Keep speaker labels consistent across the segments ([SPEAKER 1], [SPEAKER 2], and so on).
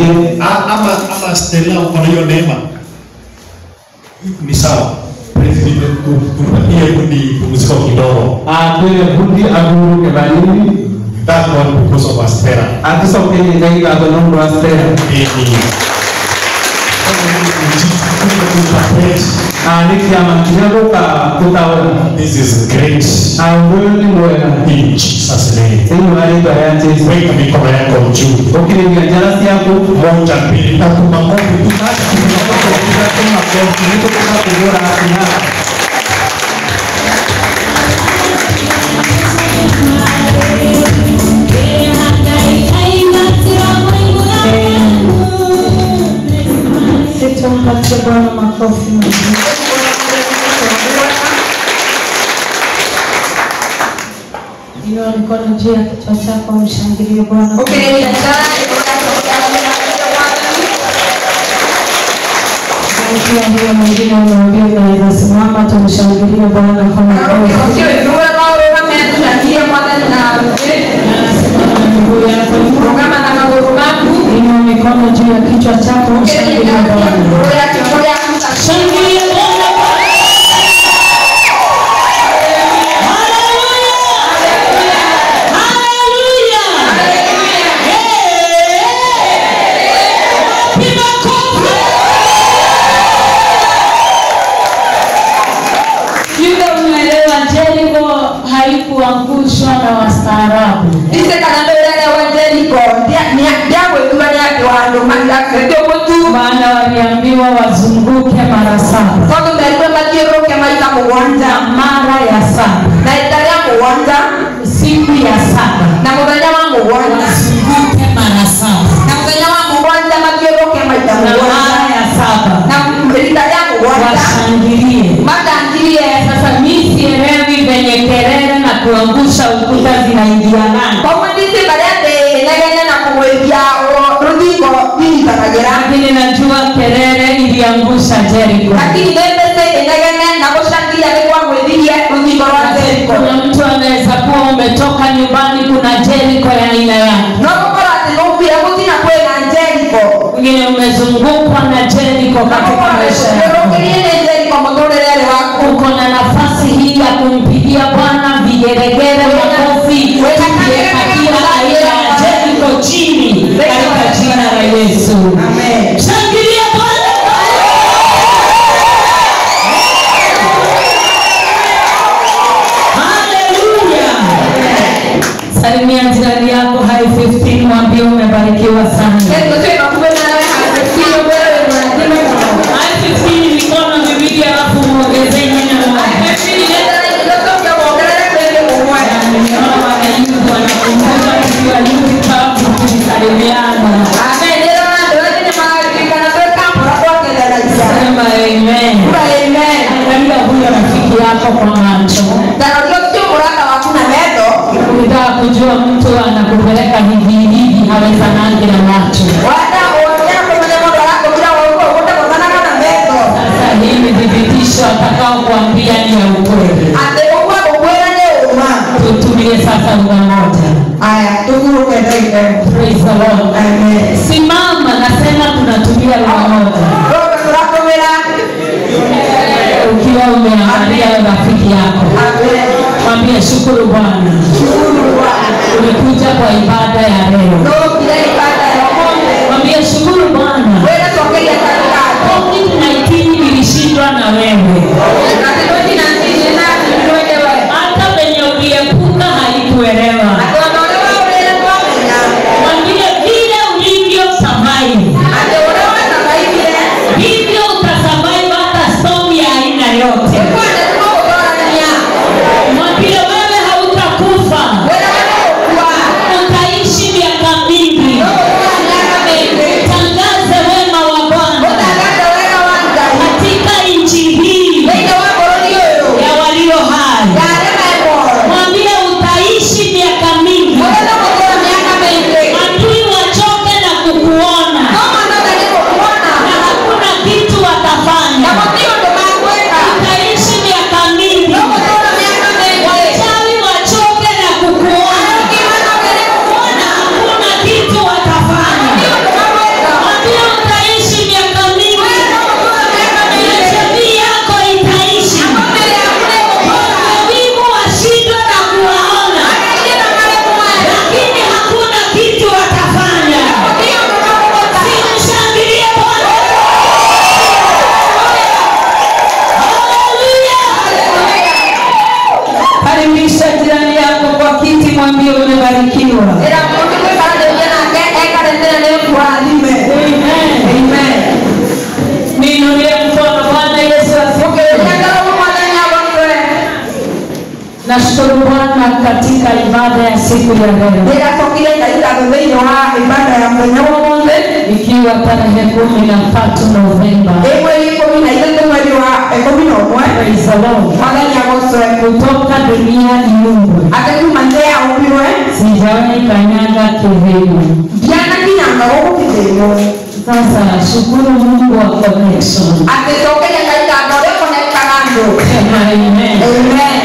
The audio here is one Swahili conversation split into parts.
[SPEAKER 1] ingine
[SPEAKER 2] A- ama ama Stella uko na hiyo neema ni sawa President, ku- kumpatie kundi pumziko kidogo
[SPEAKER 1] akwire bundi aguruke banini
[SPEAKER 2] that one because of Stella
[SPEAKER 1] atisokenye ngai gatho nondu wa stera nä kä ama kinya gå ka gå taåra
[SPEAKER 2] This is great
[SPEAKER 1] ũndũ ũyũ nĩ mwega
[SPEAKER 2] in Jesus name.
[SPEAKER 1] thĩinĩ wa rĩtwa ya jesu
[SPEAKER 2] Weka mikono yako juu.
[SPEAKER 1] ũkĩrĩria njara ciaku
[SPEAKER 2] Moja, mbili, tatu, makofi.
[SPEAKER 1] nĩtũkũgũra atinara
[SPEAKER 3] Tumpatie Bwana makofi mazuri. Inua mikono juu ya kichwa chako, mshangilie Bwana. Pia hiyo mwingine unaambia unaweza simama, tumshangilie Bwana kwa makofi. Miguu yako juu. Inua mikono juu ya kichwa chako, mshangilie Bwana. Shangilia Bwana. Yule unaelewa Jeriko haikuangushwa na wastaarabu. Maana waliambiwa wazunguke mara saba. Na mara ya saba. Siku ya saba. Wazunguke mara saba. Na mara ya saba. Washangilie. Sasa mimi sielewi venye kelele na kuangusha ukuta zinaingiana. Lakini najua kelele iliangusha Jeriko. Kuna mtu anaweza kuwa umetoka nyumbani, kuna Jeriko ya aina yake. Wengine umezungukwa na Jeriko katika maisha yako. Uko na nafasi hii ya kumpigia Bwana vigeregere, makofi, tukiweka kila aina ya Jeriko chini katika jina la Yesu. Shangilia Bwana. Haleluya. Salimia jirani yako hai 15 mwambie umebarikiwa sana. Hai 15 mikono miwili alafu muongezee neno moja. Nimeona wanayuth wanakumbuka tukiwa youth club tukisalimiana. nashukuru bwana katika ibada ya siku ya leo
[SPEAKER 4] nĩgacokire ngai ngatho thĩinĩ wa ibada ya mũthenya wa ũmũthĩ
[SPEAKER 3] ikiwa tarehe kumi na tatu novemba
[SPEAKER 4] ĩ mweri ikũmi na ithatũ mweri wa ikũmi na ũmwe
[SPEAKER 3] Praise the Lord.
[SPEAKER 4] mwathani agocwe
[SPEAKER 3] kutoka dunia iumbwe
[SPEAKER 4] atĩ kuma nthĩ yaũmbirwe
[SPEAKER 3] sijawahi kanyaga kihemu
[SPEAKER 4] ndianakinyanga gũkũ kĩthĩinũ
[SPEAKER 3] sasa shukuru mungu wa connection
[SPEAKER 4] atĩ cokeria ngai ngatho ũrĩa ũkonekaga andũ
[SPEAKER 3] Sema amen.
[SPEAKER 4] amen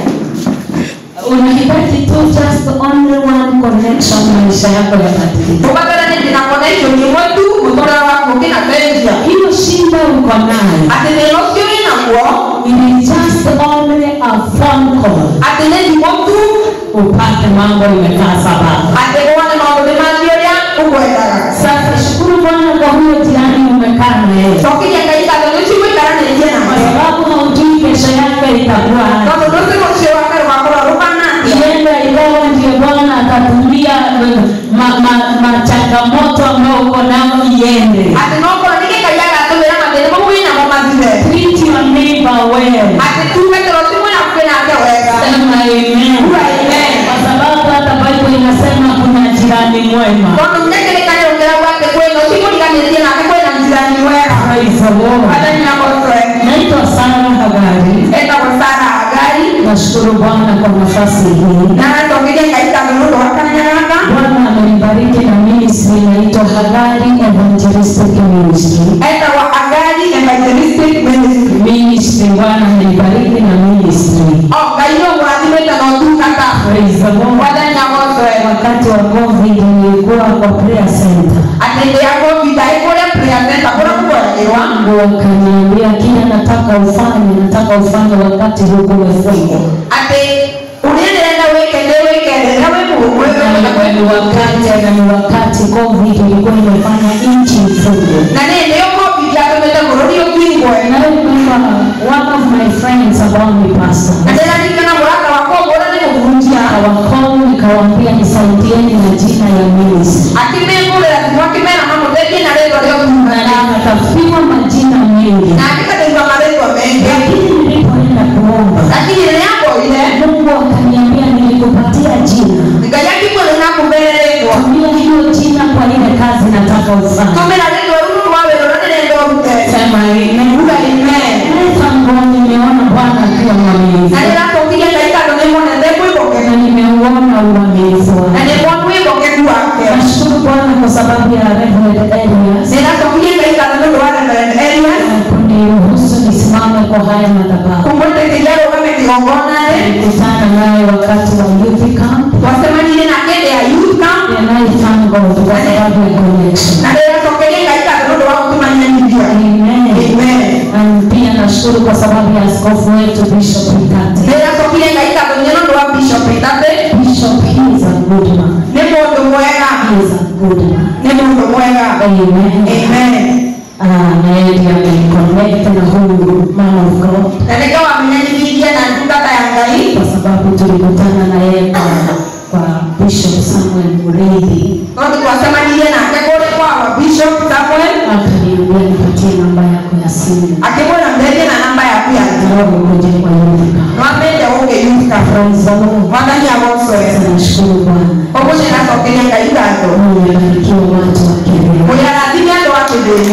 [SPEAKER 3] unahitaji tu just only one connection maisha yako yabadilika
[SPEAKER 4] ũbatara nĩ ndĩna connection ĩmwe tu mũtũrĩre waku ũkĩnacenjia
[SPEAKER 3] hiyo shida uko nayo
[SPEAKER 4] atĩ thĩna ũcio wĩ naguo
[SPEAKER 3] it is just only a phone call
[SPEAKER 4] atĩ nĩ thimũ tu
[SPEAKER 3] upate mambo imekaa sababu
[SPEAKER 4] atĩ wone maũndũ nĩ mathiĩ ũrĩa ũkwendaga
[SPEAKER 3] sasa shukuru bwana kwa huyo jirani umekaa na yeye
[SPEAKER 4] cokeria ngai ngatho nĩ ũcio mũikaranĩtie na
[SPEAKER 3] kwa
[SPEAKER 4] macio
[SPEAKER 3] sababu haujui kesho yake itakuwa aje.
[SPEAKER 4] tondũ rũciũ rũcio wake rũgakorwo rũhana atĩa
[SPEAKER 3] ienda ikawa ndio bwana atatumia ma, ma, ma changamoto ambayo uko nao iende
[SPEAKER 4] atĩ no korwo nĩ gĩkai agatũmĩra mathĩna mau wĩ namo mathire
[SPEAKER 3] treat your neighbor well
[SPEAKER 4] atĩ tume tũrũci mwena kwĩ nake wega
[SPEAKER 3] sema amen
[SPEAKER 4] Ua amen.
[SPEAKER 3] kwa sababu hata bible inasema kuna jirani mwema
[SPEAKER 4] tondũ nĩkĩrĩkanĩro kĩrauga atĩ kwĩna ũcio mũriganĩtie nake kwĩna njirani wega
[SPEAKER 3] Praise the Lord.
[SPEAKER 4] wathani agocwe
[SPEAKER 3] naitwa sara hagari
[SPEAKER 4] etagwo sara agari
[SPEAKER 3] nashukuru bwana kwa nafasi hii
[SPEAKER 4] na agacokeria ngai ngatho nĩ ũndũ wa kanya gaka
[SPEAKER 3] bwana amenibariki na ministry inaitwa hagari evangelistic ministry
[SPEAKER 4] etagwo agari evangelistic ministry
[SPEAKER 3] ministry bwana amenibariki na ministry
[SPEAKER 4] o ngai nĩ ũmũrathimĩte na ũtungata
[SPEAKER 3] Praise the Lord.
[SPEAKER 4] wathani agocwe
[SPEAKER 3] wakati wa covid nilikuwa kwa prayer center
[SPEAKER 4] atĩ ndĩ ya covid arĩ kũrĩa prayer center kũrĩa kũgoragĩrwa
[SPEAKER 3] wangu wakaniambia kila nataka ufanye nataka ufanye wakati huku umefungwa
[SPEAKER 4] atĩ ũrĩa ndĩrenda wĩke nĩ wĩke rĩrĩa wĩ mũhũmũ
[SPEAKER 3] na ni wakati na ni wakati covid ilikuwa imefanya nchi ifungwe
[SPEAKER 4] na nĩ nĩyo covid yatũmĩte bũrũri ũkingwe
[SPEAKER 3] And I remember one of my friends ambao ni pastor
[SPEAKER 4] na ndĩraririkana mũrata wakwa ũmwe ũrĩa nĩ mũhunjia
[SPEAKER 3] akawakomu nikawaambia nisaidieni na jina ya ministry
[SPEAKER 4] akĩmĩngũrĩra thimũ akĩmera mamũteithie na rĩtwa rĩa
[SPEAKER 3] na
[SPEAKER 4] ũtungata
[SPEAKER 3] akatafima majina mengi
[SPEAKER 4] na akĩkateithwa marĩtwa mengi
[SPEAKER 3] lakini nilipoenda kuomba
[SPEAKER 4] lakini rĩrĩa mboire
[SPEAKER 3] mungu akaniambia nilikupatia jina
[SPEAKER 4] ngai akĩmwĩra nakũmere rĩtwa
[SPEAKER 3] tumia hiyo jina kwa ile kazi nataka ufanye
[SPEAKER 4] tũmĩra rĩtwa rũu rwa wĩra ũrĩa ndĩrenda ũrute
[SPEAKER 3] sema amen
[SPEAKER 4] uga amen
[SPEAKER 3] Tangu nimeona bwana akiwa mwaminifu
[SPEAKER 4] na nĩracokirie ngai tondũ nĩmonete mwĩhokeku
[SPEAKER 3] na nimeuona uaminifu
[SPEAKER 4] na
[SPEAKER 3] wake
[SPEAKER 4] nĩmona mwĩhokeku wake
[SPEAKER 3] nashukuru bwana kwa sababu ya Reverend Elias
[SPEAKER 4] nĩracokirie ngai tondũ nĩ ũndũ wa Reverend Elias
[SPEAKER 3] kuniruhusu nisimame kwa haya madhabahu
[SPEAKER 4] kumwĩtĩkĩria rũgame kĩgongona-rĩ
[SPEAKER 3] nilikutana naye wakati wa youth camp
[SPEAKER 4] twacemanirie nake ndĩ ya youth camp
[SPEAKER 3] and I thank God kwa sababu ya connection
[SPEAKER 4] na ndĩracokeria ngai tondũ nĩ ũndũ wa gũtũmanyanithia
[SPEAKER 3] amen
[SPEAKER 4] amen
[SPEAKER 3] and pia nashukuru kwa sababu ya askofu wetu Bishop Ikati
[SPEAKER 4] ndĩracokirie ngai tondũ nĩ ũndũ wa bishop itatĩ
[SPEAKER 3] Bishop he is a good man
[SPEAKER 4] nĩ mũndũ mwega
[SPEAKER 3] he is a good man
[SPEAKER 4] nĩ mũndũ mwega
[SPEAKER 3] amen
[SPEAKER 4] amen
[SPEAKER 3] Ah, na yeye ndiye ameniconnect na huyu man of God
[SPEAKER 4] na nĩkĩo wamenyanithirie na ndungata ya ngai
[SPEAKER 3] kwa sababu tulikutana na yeye kwa, kwa Bishop Samuel Mureithi
[SPEAKER 4] tondũ twacemanirie nake kũrĩ kwa wa bishop samuel
[SPEAKER 3] akaniambia nipatie namba yako ya simu
[SPEAKER 4] akĩmwĩra mberie na namba yaku ya thimũ
[SPEAKER 3] naomba ukuje kwa Yuka.
[SPEAKER 4] nwambĩte ũke youth camp
[SPEAKER 3] Praise the Lord.
[SPEAKER 4] mwathani agocwe
[SPEAKER 3] Nashukuru Bwana.
[SPEAKER 4] ũguo nĩracokeria ngai ngatho
[SPEAKER 3] Mungu amebarikiwa watu wa Kenya.
[SPEAKER 4] mũyarathime andũ a kĩthĩnũ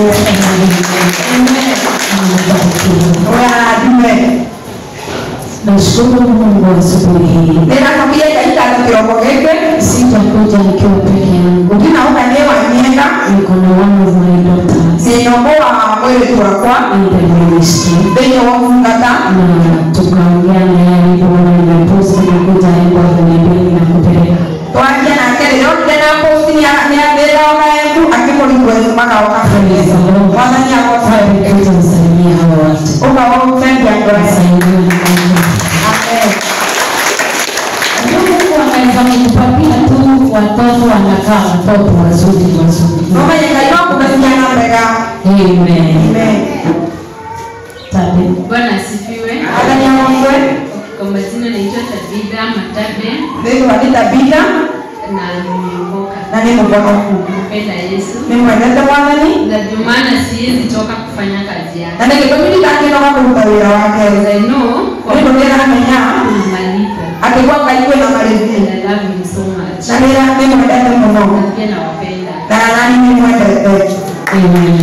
[SPEAKER 3] Amebarikiwa.
[SPEAKER 4] mũyarathime
[SPEAKER 3] Nashukuru Mungu asubuhi hii.
[SPEAKER 4] nĩracokirie ngai ngatho kĩroko gĩkĩ
[SPEAKER 3] Sitakuja nikiwa peke yangu.
[SPEAKER 4] ndinauka nĩ wa mienda
[SPEAKER 3] Niko na one of my daughters
[SPEAKER 4] nĩnyombo wa mwĩrĩtu wakwa
[SPEAKER 3] in the ministry.
[SPEAKER 4] thĩinĩ wa ũtungata
[SPEAKER 3] na tukaongea na yeye alipoona nimeposti nakuja hivyo akaniambia ninakupeleka
[SPEAKER 4] twaria nake rĩrĩa onire na posti nĩathĩra ona embu akĩmũrikwe magaoka
[SPEAKER 3] Praise the Lord.
[SPEAKER 4] mwathani agocwe
[SPEAKER 3] Kuja msalimia hawa watu
[SPEAKER 4] ũkawaũtendi andũ aya
[SPEAKER 3] Wasaidiwe na Mungu.
[SPEAKER 4] amen
[SPEAKER 3] Ndio Mungu anaweza kukupatia tu watoto wanakaa watoto wazuri wazuri.
[SPEAKER 4] nomenye ngai no kũmeciana wega
[SPEAKER 3] Amen.
[SPEAKER 4] amen
[SPEAKER 3] Tabe.
[SPEAKER 5] Bwana asifiwe.
[SPEAKER 4] mwathani agocwe
[SPEAKER 5] Kwa majina naitwa Tabitha Matabe
[SPEAKER 4] thĩinĩ wa nĩtabitha
[SPEAKER 5] na nimeokoka.
[SPEAKER 4] na nĩ mũhonoku
[SPEAKER 5] Napenda Yesu
[SPEAKER 4] nĩ mwendete mwathani
[SPEAKER 5] na ndio maana siwezi toka kufanya kazi
[SPEAKER 4] na
[SPEAKER 5] yake.
[SPEAKER 4] nĩ gĩtũmi ndakĩnoga kũruta wĩra wake
[SPEAKER 5] Because I know kwa
[SPEAKER 4] nĩ tondũ nĩramenya
[SPEAKER 5] kumaliza.
[SPEAKER 4] akĩgwa ngai kwĩna marĩhi
[SPEAKER 5] and I love him so much.
[SPEAKER 4] na nĩra nĩmwendete mũno
[SPEAKER 5] Na pia nawapenda.
[SPEAKER 4] na nani nĩmwendete
[SPEAKER 3] Amen.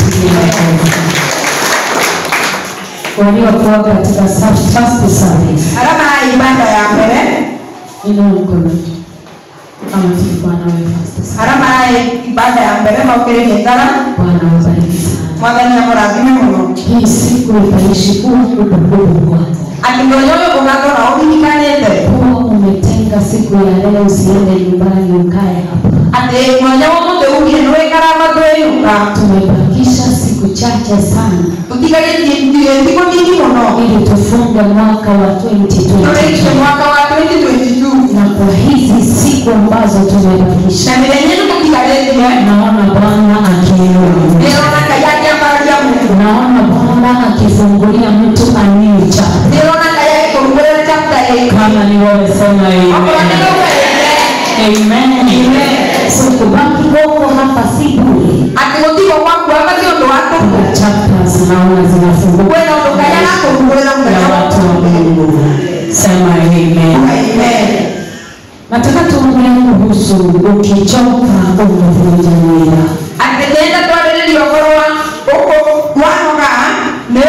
[SPEAKER 3] Waliokuwa katika first service
[SPEAKER 4] arama ya ibada ya mbere
[SPEAKER 3] inua mkono kama tulikuwa nawe first service.
[SPEAKER 4] arama ya ibada ya mbere maukĩrĩrie ngara
[SPEAKER 3] Bwana wabariki sana.
[SPEAKER 4] mwathani amũrathime mũno
[SPEAKER 3] Hii siku itaishi kuwa kumbukumbu kwako.
[SPEAKER 4] atĩ mũthenya ũyũ ũgakorwo ũririkanĩte
[SPEAKER 3] Kuwa umetenga siku ya leo usiende nyumbani ukae hapa.
[SPEAKER 4] atĩ mwanya wa mũthĩurie nĩwĩkara mathwĩyũka
[SPEAKER 3] Tumebakisha siku chache sana
[SPEAKER 4] tũtigarĩtie thikũ nyingi mũno
[SPEAKER 3] ili tufunge mwaka wa 2022.
[SPEAKER 4] tũrĩkie mwaka wa 2022
[SPEAKER 3] Na kwa hizi siku ambazo
[SPEAKER 4] na
[SPEAKER 3] tumebakisha,
[SPEAKER 4] mĩthenya ĩno tũtigarĩtie
[SPEAKER 3] naona Bwana akiinua
[SPEAKER 4] nĩrona ngai akĩambararia mũndũ
[SPEAKER 3] naona Bwana akifungulia mtu anicha.
[SPEAKER 4] nĩrona ngai agĩkũrugũrĩra chapter ĩĩ
[SPEAKER 3] Kama ni wewe sema
[SPEAKER 4] okorwo nĩ
[SPEAKER 3] amen.
[SPEAKER 4] gũkũrĩte
[SPEAKER 3] Amen. So kubaki huko hapa si bure.
[SPEAKER 4] atĩ gũtigwo gwaku hapa ti ũndũ wa tũhũ
[SPEAKER 3] Kuna chapters naona zinafunguka
[SPEAKER 4] kwĩna ũndũ ngai arakũrugũrĩra
[SPEAKER 3] ya
[SPEAKER 4] mũthenya wa
[SPEAKER 3] watu wa Mungu. Sema amen.
[SPEAKER 4] Amen.
[SPEAKER 3] Nataka tuongee kuhusu ukichoka umevunja nira.
[SPEAKER 4] atĩ nĩenda twarĩrĩria ũhoro wa ũkũ wanoga nĩ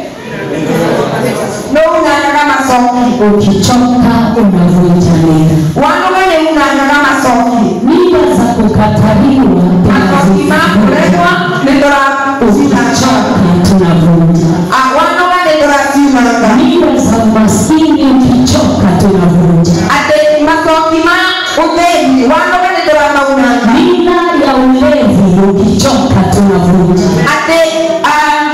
[SPEAKER 4] nĩunangaga macoki
[SPEAKER 3] Ukichoka unavunja nira.
[SPEAKER 4] wanoga nĩunangaga macoki
[SPEAKER 3] Mimba za kukataliwa
[SPEAKER 4] macoki ma kũregwa
[SPEAKER 3] tunazivunja.
[SPEAKER 4] nĩtũracinanga
[SPEAKER 3] Ukichoka tunavunja.
[SPEAKER 4] wanoga nĩtũracinanga
[SPEAKER 3] Mimba za umaskini ukichoka tunavunja.
[SPEAKER 4] atĩ macoki ma ũthĩni wanoga nĩtũramaunanga
[SPEAKER 3] Mila ya ulevi ukichoka tunavunja.
[SPEAKER 4] atĩ ah,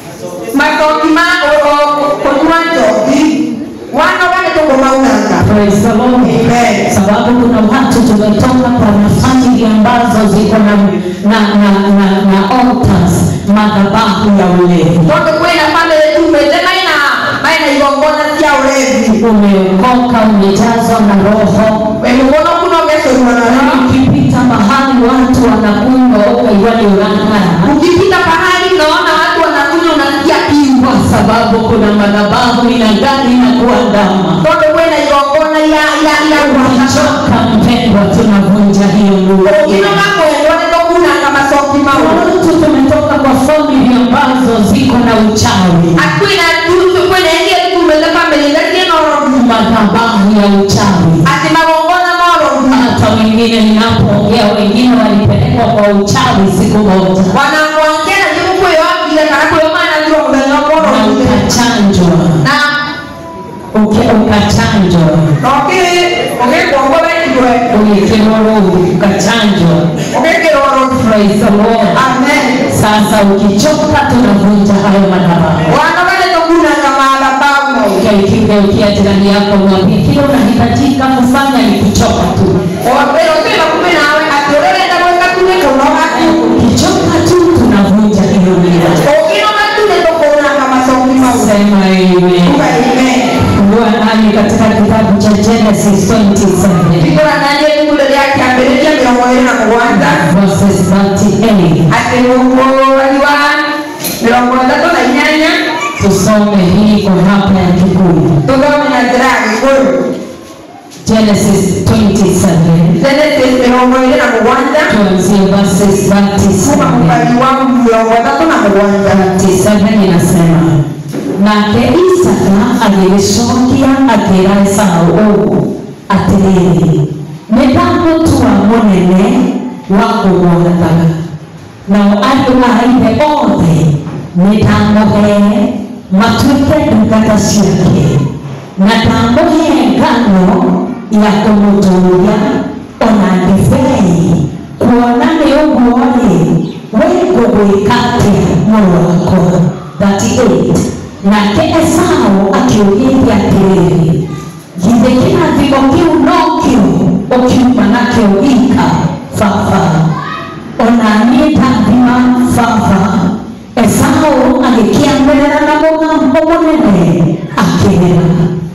[SPEAKER 4] macoki ma ũ- ũ- kũnyua njoki wanoga nĩtũkũmaunanga
[SPEAKER 3] Praise the Lord.
[SPEAKER 4] Amen.
[SPEAKER 3] Sababu kuna watu tumetoka kwa nafasi ambazo ziko na na na na, na altars madhabahu ya ulevi.
[SPEAKER 4] tondũ kwĩna bamĩrĩ tumĩte maina maina igongona cia ũrevi
[SPEAKER 3] Umeokoka, umejazwa na roho.
[SPEAKER 4] wĩmũgono kuno ũgecũrua na roho
[SPEAKER 3] Ukipita mahali watu wanakunywa ukaigua ni unang'ara,
[SPEAKER 4] ukipita pahali unaona watu wanakunywa unasikia kiu
[SPEAKER 3] kwa sababu kuna madhabahu inagani na kuandama.
[SPEAKER 4] tondũ kwĩna igongona ya ya ya gwaka
[SPEAKER 3] Ukichoka mpendwa, tunavunja hiyo nuru.
[SPEAKER 4] ũkinoga kwendwo nĩ tũkunanga macoki mau
[SPEAKER 3] Watu tumetoka kwa famili ambazo ziko na uchawi,
[SPEAKER 4] akwĩna tutu kwĩna ingĩ tumĩte bamĩrĩ iria ciĩna ũroru
[SPEAKER 3] madhabahu ya uchawi.
[SPEAKER 4] atĩ magongona ma ũroru
[SPEAKER 3] Hata wengine ninapoongea, wengine walipelekwa kwa uchawi siku moja
[SPEAKER 4] wanakwangena nĩgũkwĩyombire kana kwĩyomanagirwo mũthenya
[SPEAKER 3] na
[SPEAKER 4] ũmwe
[SPEAKER 3] ukachanjwa,
[SPEAKER 4] na
[SPEAKER 3] Uke- ukachanjwa,
[SPEAKER 4] na ũkĩ ũgĩkwongwo wekirwe
[SPEAKER 3] uliekelewa roho, ukachanjwa.
[SPEAKER 4] ũgĩkĩrwo ũroru
[SPEAKER 3] Praise the Lord.
[SPEAKER 4] amen
[SPEAKER 3] Sasa ukichoka, tunavunja hayo madhabahu.
[SPEAKER 4] wanoga nĩtũkunanga madhabahu mau
[SPEAKER 3] Ukigeukia jirani yako, mwambie kile unahitajika kufanya ni kuchoka tu.
[SPEAKER 4] wambere ũkĩra kumĩ nawe atĩ ũrĩa ũrenda gwĩka tu nĩ kũnoga tu
[SPEAKER 3] Ukichoka tu, tunavunja hiyo mila.
[SPEAKER 4] ũkĩnoga tu nĩ tũkũnanga macoki mau
[SPEAKER 3] Sema amen.
[SPEAKER 4] Uga amen
[SPEAKER 3] Fungua nami katika kitabu cha Genesis 27
[SPEAKER 4] Biblia nani ibuku rĩrĩa kĩambĩrĩria mĩrongo ĩrĩ na mũgwanja
[SPEAKER 3] verses 38.
[SPEAKER 4] atĩ mũhũri wa mĩrongo ĩtatũ na inyanya
[SPEAKER 3] Tusome hii kwa hapa ya Kikuyu.
[SPEAKER 4] tũthome na njĩra ya gĩkũyũ
[SPEAKER 3] Genesis 27
[SPEAKER 4] Genesis mĩrongo ĩrĩ na mũgwanja
[SPEAKER 3] tuanzie verses
[SPEAKER 4] kuma
[SPEAKER 3] 37.
[SPEAKER 4] mũbari wa mĩrongo ĩtatũ na mũgwanja
[SPEAKER 3] 37 inasema nake Isaka agĩgĩcokia akĩra Esaũ ũũ atĩrĩrĩ nĩ ndamũtua mũnene wa kũgwathaga nao andũ a ithe othe nĩ ndamũhee matuĩke ndungata ciake na ndamũhe ngano ya kũmũtũũria ona ndibei kuona nĩ ũguo-rĩ we ngũgwĩka atĩa mũrũ wakwa 38 nake esaũ akĩũgĩria atĩrĩrĩ githĩ kĩrathimo kĩu no kĩo ũkiuma nakĩo ika baba ona niĩ ndathima baba esaũ agĩkĩanĩrĩra na mũgambo mũnene akĩrĩra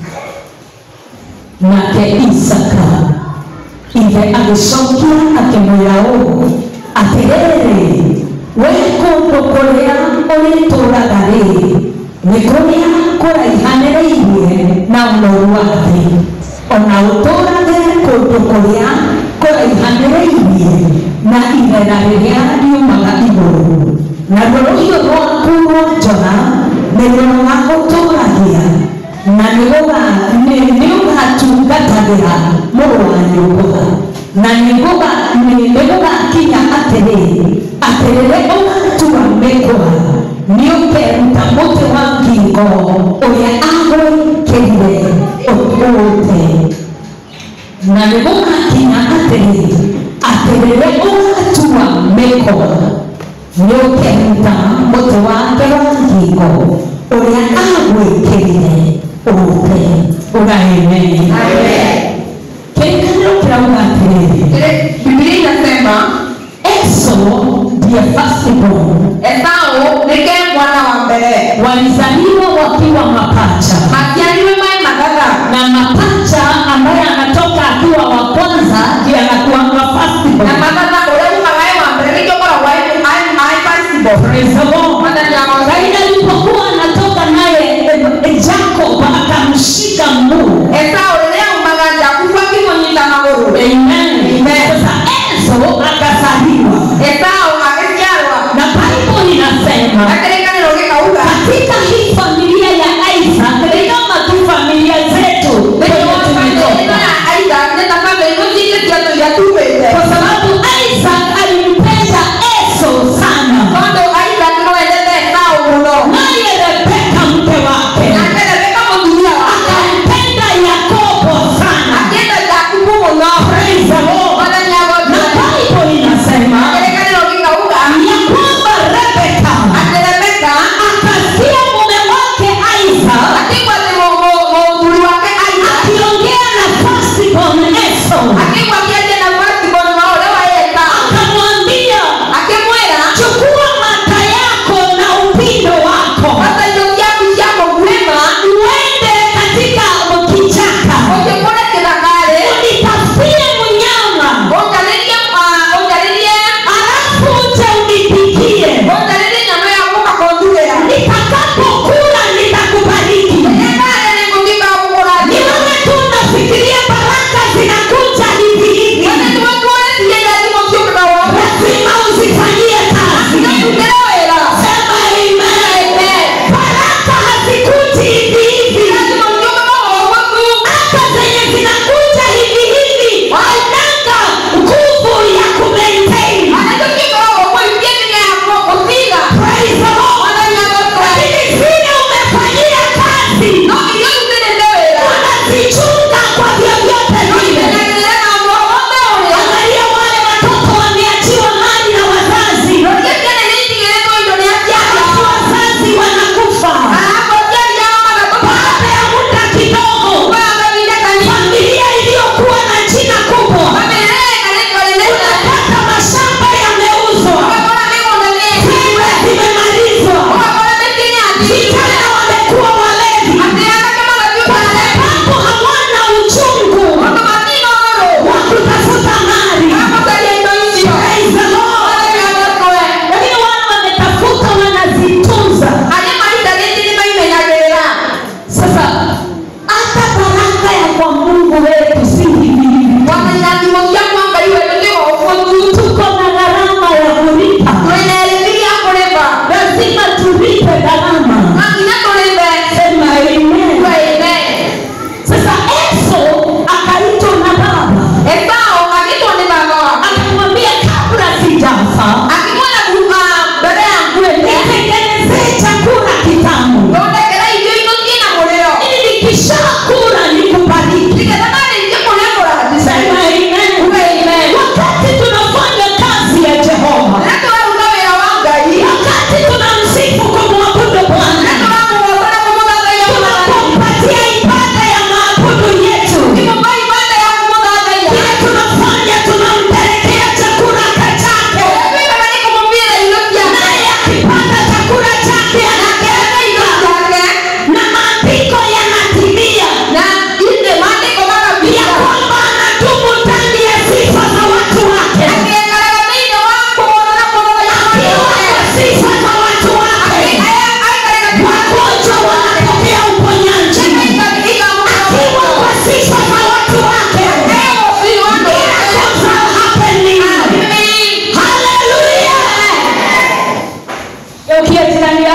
[SPEAKER 3] nake isaka ithe agĩcokia akĩmwĩra ũũ atĩrĩrĩ we kũndũ kũrĩa ũrĩtũũraga rĩ nĩ kũrĩa kũraihanĩrĩirie na ũnoru wa thĩ ona ũtũũrage kũndũ kũrĩa kũraihanĩrĩirie na irera rĩrĩa riumaga igũrũ naruo rũhiũ rwaku rwa njora nĩruo rũgagũtũũragia na nĩũgatungatagĩra mũrũ wa nyũmba na nĩgũgakinya atĩrĩ atĩ rĩrĩa ũgatua mĩkwa nĩũkeruta mũtĩ wa ngingo ũrĩa agwĩkĩrire ũtũũte na nĩgũgakinya atĩrĩ atĩ rĩrĩa ũgatua mĩkwa nĩũkeruta mũtĩ wake wa ngingo ũrĩa agwĩkĩrire ũte ũgaĩmeni kĩrĩkanĩro kĩrauga atĩrĩrĩ
[SPEAKER 4] Biblia inasema
[SPEAKER 3] Esau ndiye firstborn
[SPEAKER 4] Esau ndiye mwana wa mbele,
[SPEAKER 3] walizaliwa wakiwa mapacha
[SPEAKER 4] asialiwe mae madhara
[SPEAKER 3] na mapacha ambaye anatoka akiwa wa kwanza ndiye anakuanga
[SPEAKER 4] na
[SPEAKER 3] firstborn
[SPEAKER 4] madhara ule umagaye wa mbele ndio bora wa ai ai possible.
[SPEAKER 3] Praise the Lord.
[SPEAKER 4] Mwana ni wa
[SPEAKER 3] Kaini alipokuwa anatoka naye eh, eh, Jacob akamshika mguu
[SPEAKER 4] Esau ile umagaja kufa kimonyita maguru.
[SPEAKER 3] Amen. Sasa Esau akazaliwa
[SPEAKER 4] Esau akesiarwa
[SPEAKER 3] na Bible inasema
[SPEAKER 4] na kile gikauga
[SPEAKER 3] katika hii familia ya Isaac ni kama tu familia zetu kwenye tumetoka, kwa sababu Isaac alimpenda Esau sana, naye Rebeka mke wake akampenda Yakobo sana. Praise the Lord. Na Bible inasema ya kwamba Rebeka akasikia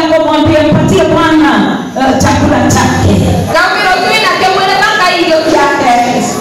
[SPEAKER 3] akamwambia mpatie bwana uh, chakula chake
[SPEAKER 4] Gawiro twina kemwene mpaka irio ciake.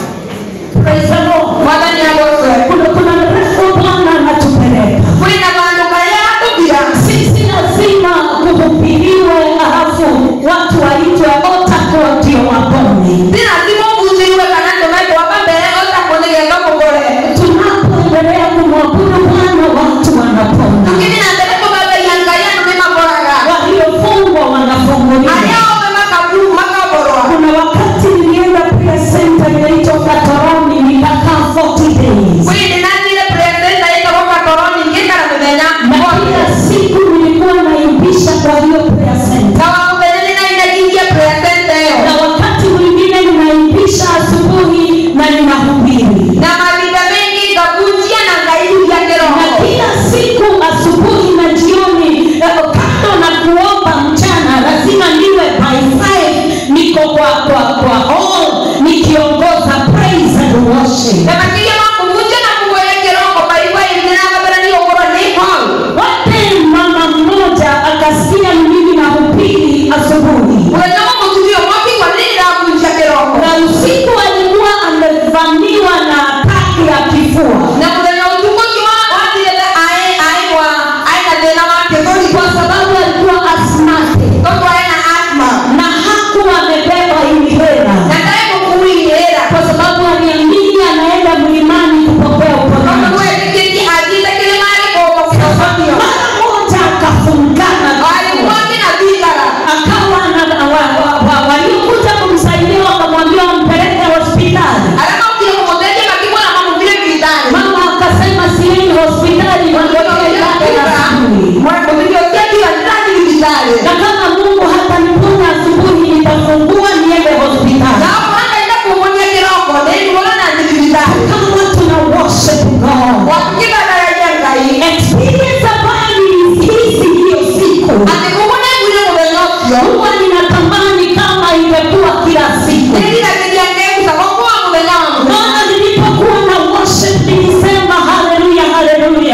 [SPEAKER 3] Praise the Lord.
[SPEAKER 4] Mwathani agocwe.
[SPEAKER 3] kuna kuna mrefu bwana anatupeleka
[SPEAKER 4] Kwina vandu karia atubia.
[SPEAKER 3] sisi lazima kuhubiriwe alafu watu waitwe otakuwa ndio wapone
[SPEAKER 4] Si lazima uvunjiriwe kana ndumekwa mbere otakuonegeza kugore.
[SPEAKER 3] tunapoendelea kumwabudu bwana watu wanapona
[SPEAKER 4] Lakini na mbere kubabeia ngai andu nimakoraga.
[SPEAKER 3] waliofungwa wanafunguliwa
[SPEAKER 4] Aria ome makabu makaborwa.
[SPEAKER 3] kuna wakati nilienda prayer center inaitwa katoroni nikakaa 40 days
[SPEAKER 4] Kwini nathire presenta ikago katoroni ngikara mithenya.
[SPEAKER 3] na kila siku nilikuwa naibisha kwa hiyo prayer center
[SPEAKER 4] Kawa muthenya ninainagingia presenta
[SPEAKER 3] na
[SPEAKER 4] iyo.
[SPEAKER 3] wakati mwingine ninaibisha asubuhi na ninahubiri
[SPEAKER 4] Na mavinda mengi ngavunjia na ngairudia
[SPEAKER 3] na
[SPEAKER 4] kiroho.
[SPEAKER 3] kila siku asubuhi na jioni eh, kando na kuomba mchana lazima niwe by five niko kwa kwa kwa hall nikiongoza praise and worship
[SPEAKER 4] Na makija makuvunja na kugoya kiroho baiba hivi na kabla ni ogoro ni hall.
[SPEAKER 3] wote mama mmoja akasikia mimi nahubiri asubuhi
[SPEAKER 4] Unajua mtudio mwapi kwa nini navunja kiroho?
[SPEAKER 3] na usiku alikuwa amevamiwa na ataki ya kifua
[SPEAKER 4] Na mwenye utukuzi wa wati ile ae ae wa ae na tena wake goli
[SPEAKER 3] kwa sababu alikuwa asmate
[SPEAKER 4] Toto ae na asma.
[SPEAKER 3] na hakuwa amebeba hili hela
[SPEAKER 4] Na tae kukui hera.
[SPEAKER 3] kwa sababu aliamini anaenda mlimani kupokea
[SPEAKER 4] Kama
[SPEAKER 3] uponyaji
[SPEAKER 4] wewe kiti ajita kile mali kwa kufafanio.
[SPEAKER 3] mara moja akafungana
[SPEAKER 4] Alikuwa kina bidara.
[SPEAKER 3] akawa na wa- wa- wa- waliokuja kumsaidia wakamwambia wampeleke hospitali
[SPEAKER 4] Alama ukile kumoteje makibwa na mamu vile bidara.
[SPEAKER 3] mama akasema siendi hospitali wangoje ndani asubuhi
[SPEAKER 4] Mwana ndio kiti ya ndani ni bidara.
[SPEAKER 3] na kama mungu hataniponya asubuhi nitafungua niende hospitali
[SPEAKER 4] Na hapo hata enda kumonya kiroho. Ndio mbona ni bidara.
[SPEAKER 3] kama tuna worship god
[SPEAKER 4] Wakika daraja ngai.
[SPEAKER 3] experience ambayo nilihisi hiyo siku
[SPEAKER 4] Ati kumune mwile mwenye
[SPEAKER 3] huwa ninatamani kama ingekuwa kila siku
[SPEAKER 4] Nili na kiti yake kusakokuwa mwenye wangu.
[SPEAKER 3] maana nilipokuwa na worship nilisema haleluya haleluya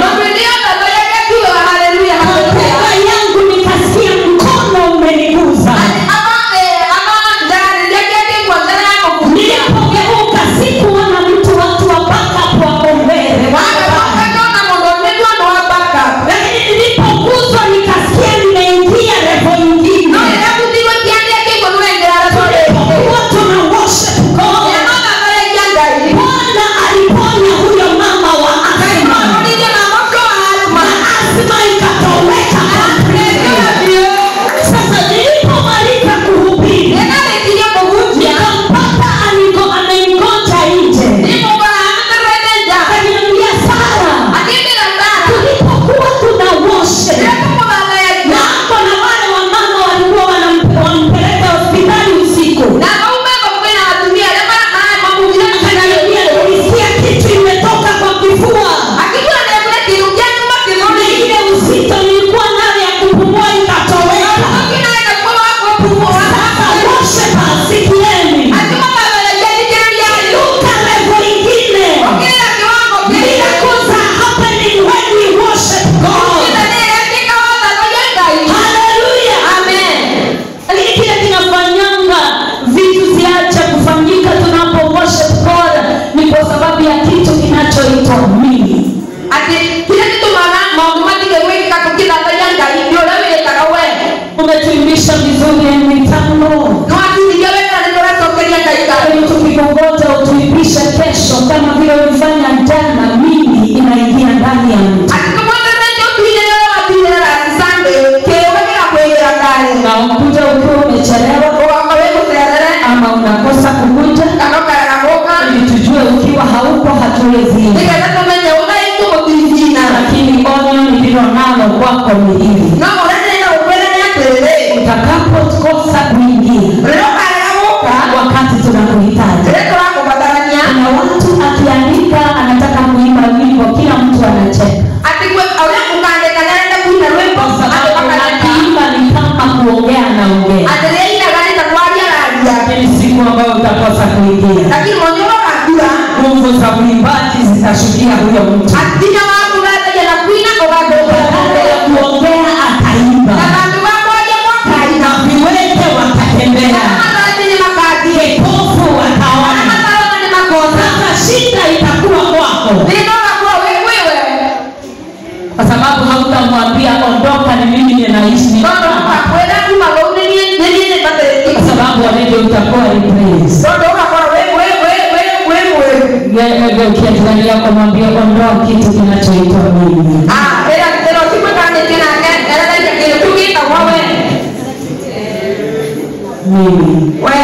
[SPEAKER 3] Mapepa yangu nikasikia mkono umeniguza nilipogeuka sikuona mtu watu wa backup wako mbele lakini nilipoguzwa nikasikia nimeingia revo ingine Tulipokuwa tuna worship God Bwana aliponya huyo mama wa asma na asma ikatoweka sasa nilipomaliza kuhubiri nikampata aliko amengoja nje akaniambia sara tulipokuwa tuna worship na hapo na wale wamama walikuwa wanampe- wampeleka hospitali usiku akaniambia nilisikia kitu imetoka kwa kifua na ile uzito nilikuwa nayo ya kupumua ikatoweka sasa worship asikieni luka levo ingine miracles are happening when we worship God haleluya lakini kile kinafanyanga vitu ziache kufanyika tunapo worship God ni kwa sababu ya kitu kinachoitwa mimi umetuimbisha vizuri mitambo ili tukikongoja utuimbishe kesho kama vile ulifanya jana mimi inaingia ndani ya mtu na ukuja ukiwa umechelewa ama unakosa kukuja ili tujue ukiwa hauko hatuwezi lakini onyo nililo nalo kwako ni hili utakapokosa kuingia wakati tunakuhitaji na watu akiandika anataka kuimba wimbo kila mtu anacheka kwa sababu akiimba ni kama kuongea anaongea lakini siku ambayo utakosa kuingia
[SPEAKER 4] lakini mwenyewe akajua
[SPEAKER 3] nguvu za uimbaji zitashukia huyo mtu
[SPEAKER 4] atinya waku gathaja na kwina
[SPEAKER 3] baada ya
[SPEAKER 4] ugathũka
[SPEAKER 3] kuongea ataimba
[SPEAKER 4] na bandu bakwaja
[SPEAKER 3] mahali mimi ninaishi ni
[SPEAKER 4] Tondo ukakwenda kuma go ni ni ni ni ni bate
[SPEAKER 3] kwa sababu alivyo utakuwa replace
[SPEAKER 4] Tondo ukakora we we we we we we
[SPEAKER 3] geukia jirani yako mwambie ondoa kitu kinachoitwa mimi
[SPEAKER 4] Ah, era pero si me kan ni na kan era da ke tu ki ta wa we
[SPEAKER 3] mimi
[SPEAKER 4] we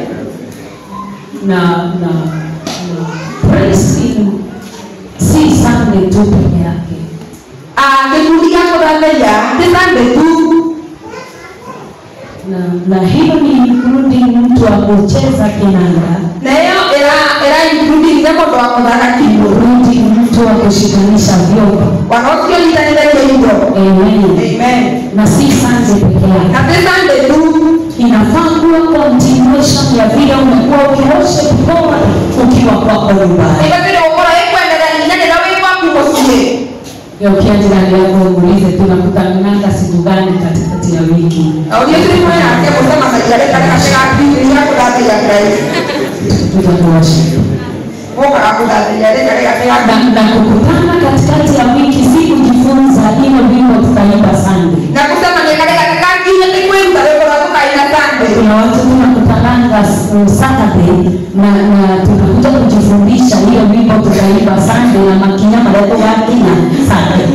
[SPEAKER 3] na na na praising si Sunday tu peke yake
[SPEAKER 4] Ah, ke tu ya ko da le ya ti san de tu
[SPEAKER 3] na na hiyo ni kurudi mtu wa kucheza kinanda
[SPEAKER 4] na yo era era including ne ko do ko da ka ki
[SPEAKER 3] kurudi mtu wa kushikanisha vyombo
[SPEAKER 4] wanaosio litanenda hivyo
[SPEAKER 3] amen
[SPEAKER 4] amen
[SPEAKER 3] na si Sunday peke yake
[SPEAKER 4] na pesa ndetu
[SPEAKER 3] inafaa kuwa continuation ya vile umekuwa ukiosha mikono ukiwa kwako nyumbani
[SPEAKER 4] ikabidi ukora ikwendera nyanya na wewe kwa kukosie
[SPEAKER 3] geukia jirani yako uulize tunakutananga siku gani katikati ya wiki
[SPEAKER 4] au ni tu mwana yake kusema sajale katika katika kipindi ya kudati ya Christ
[SPEAKER 3] tutakuosha
[SPEAKER 4] oka akudati ya katika katika
[SPEAKER 3] na, na kukutana katikati ya wiki si kujifunza hilo wimbo tutaimba Sunday
[SPEAKER 4] na kusema ni katika katika kile kikwenda wewe kwa kuka ina sande
[SPEAKER 3] kuna watu tunakutananga s- Saturday na, na tunakuja kujifundisha hiyo wimbo tutaimba Sunday na makinya madogo yake na Sunday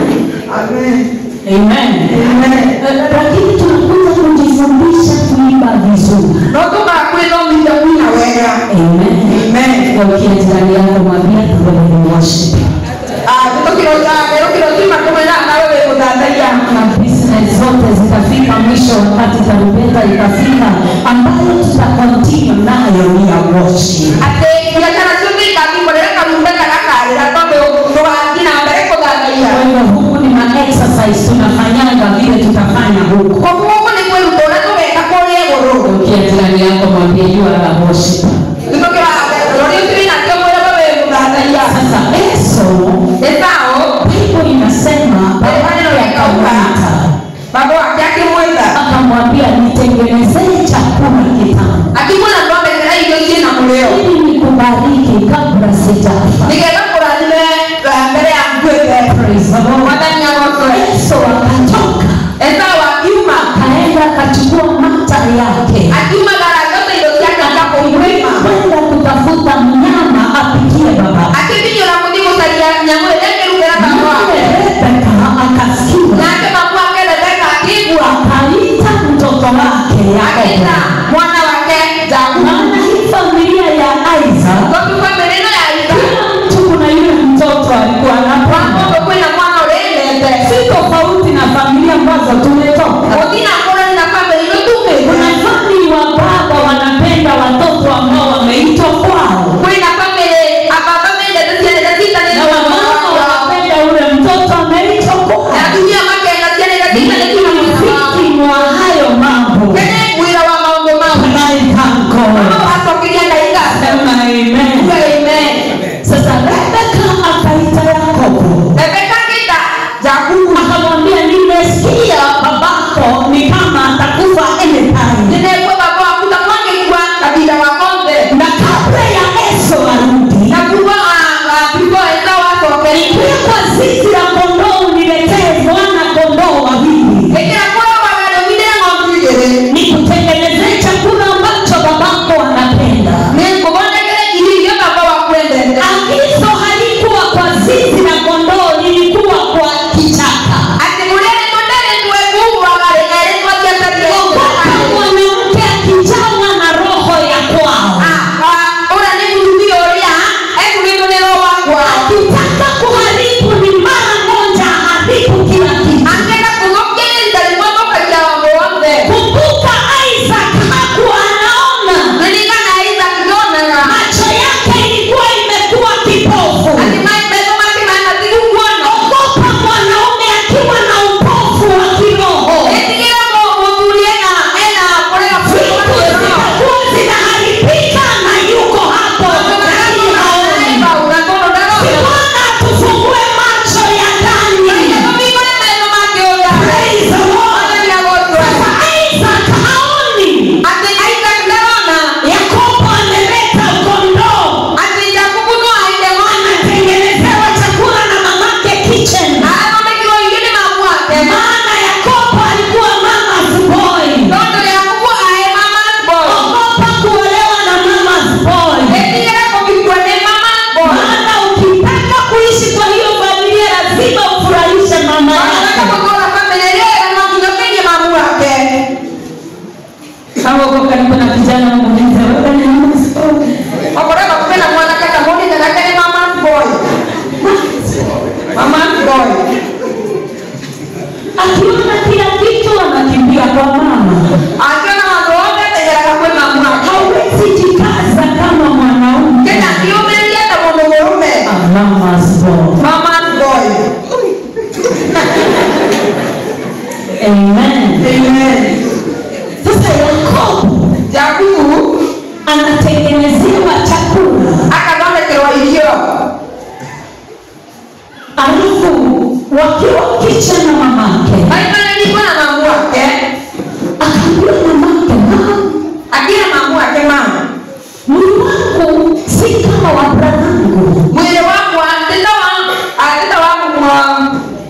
[SPEAKER 4] amen
[SPEAKER 3] amen
[SPEAKER 4] amen
[SPEAKER 3] Eh, lakini tunakuja kujifundisha kuimba vizuri
[SPEAKER 4] no tuka kwenda mita kuna wega
[SPEAKER 3] amen
[SPEAKER 4] amen
[SPEAKER 3] geukia jirani yako mwambie tuendelee worship
[SPEAKER 4] ah tuko kilo za kilo kilo kima kumena na wewe kudati ya
[SPEAKER 3] na business zote zitafika mwisho wakati tarumbeta itafika ambayo tutakontinue nayo ni ya worship
[SPEAKER 4] ate biashara zote kakikolera kalumba kakakalera tombe tuwakina mbere kudati ya
[SPEAKER 3] kwa hivyo huku ni ma exercise tunafanyanga vile tutafanya huku
[SPEAKER 4] kwa kuko ni kweli utona tuweka kole goro
[SPEAKER 3] geukia jirani yako mwambie jua la worship
[SPEAKER 4] Tukira lori tiri na kyo mwana baba kudati ya
[SPEAKER 3] sasa eso
[SPEAKER 4] Esao
[SPEAKER 3] bible inasema baada ya kawaita
[SPEAKER 4] baba wake akimwenda
[SPEAKER 3] akamwambia nitengenezee chakula kitamu
[SPEAKER 4] akimwona ng'ombe kila hiyo jina muleo
[SPEAKER 3] ili nikubariki kabla sijafa
[SPEAKER 4] nikenda kuradime mbele ya mkwete
[SPEAKER 3] Praise the Lord.
[SPEAKER 4] wadani ya moto
[SPEAKER 3] Yesu akatoka
[SPEAKER 4] Esau akiuma
[SPEAKER 3] akaenda akachukua mata yake
[SPEAKER 4] akiuma gara zote hizo zake akapoiwema
[SPEAKER 3] kwenda kutafuta mnyama apikie baba
[SPEAKER 4] akivinyo na kudimu salia nyamwe leke lugera kamwa
[SPEAKER 3] Naye Rebeka akasikia
[SPEAKER 4] nake makwa kele leka akigwa
[SPEAKER 3] akaita mtoto wake
[SPEAKER 4] akaita
[SPEAKER 3] Yakobo
[SPEAKER 4] mwana wake Jacob
[SPEAKER 3] maana hii familia ya Isaac
[SPEAKER 4] kwa kwa meneno ya Isaka
[SPEAKER 3] kila mtu kuna yule mtoto alikuwa anapanda
[SPEAKER 4] wako kwenda mwana ulende
[SPEAKER 3] si tofauti na familia ambazo tumetoka
[SPEAKER 4] Odina kora na kwamba hilo tume
[SPEAKER 3] kuna famili wa baba wanapenda watoto ambao wameitwa kwao
[SPEAKER 4] kwenda pamele ababa mende tatiane tatita
[SPEAKER 3] na
[SPEAKER 4] neno
[SPEAKER 3] wamama wanapenda ule mtoto ameitwa kwao
[SPEAKER 4] na dunia make tatiane tatita neno
[SPEAKER 3] Mfiki mwa hayo mambo
[SPEAKER 4] kene mwira wa maombo
[SPEAKER 3] akiona kila kitu anakimbia kwa mama
[SPEAKER 4] akiona mambo yote ategeraga kwĩ mamu wake
[SPEAKER 3] hawezi jikaza kama mwanaume
[SPEAKER 4] kena kiumĩria ta mũndũ mũrũme
[SPEAKER 3] Mama's boy.
[SPEAKER 4] mama's boy
[SPEAKER 3] Amen.
[SPEAKER 4] amen
[SPEAKER 3] Sasa Yakobo
[SPEAKER 4] jakubu
[SPEAKER 3] anatengenezewa chakula
[SPEAKER 4] akathondekerwo irio
[SPEAKER 3] alafu wakiwa kicha na mamake
[SPEAKER 4] maimanĩrikwo na mamu wake
[SPEAKER 3] akaambia mamake mama
[SPEAKER 4] akĩra mamu wake mama
[SPEAKER 3] mwili wangu si kama wa bradhangu
[SPEAKER 4] mwĩrĩ wakwa tĩta wa tĩta wangu mwa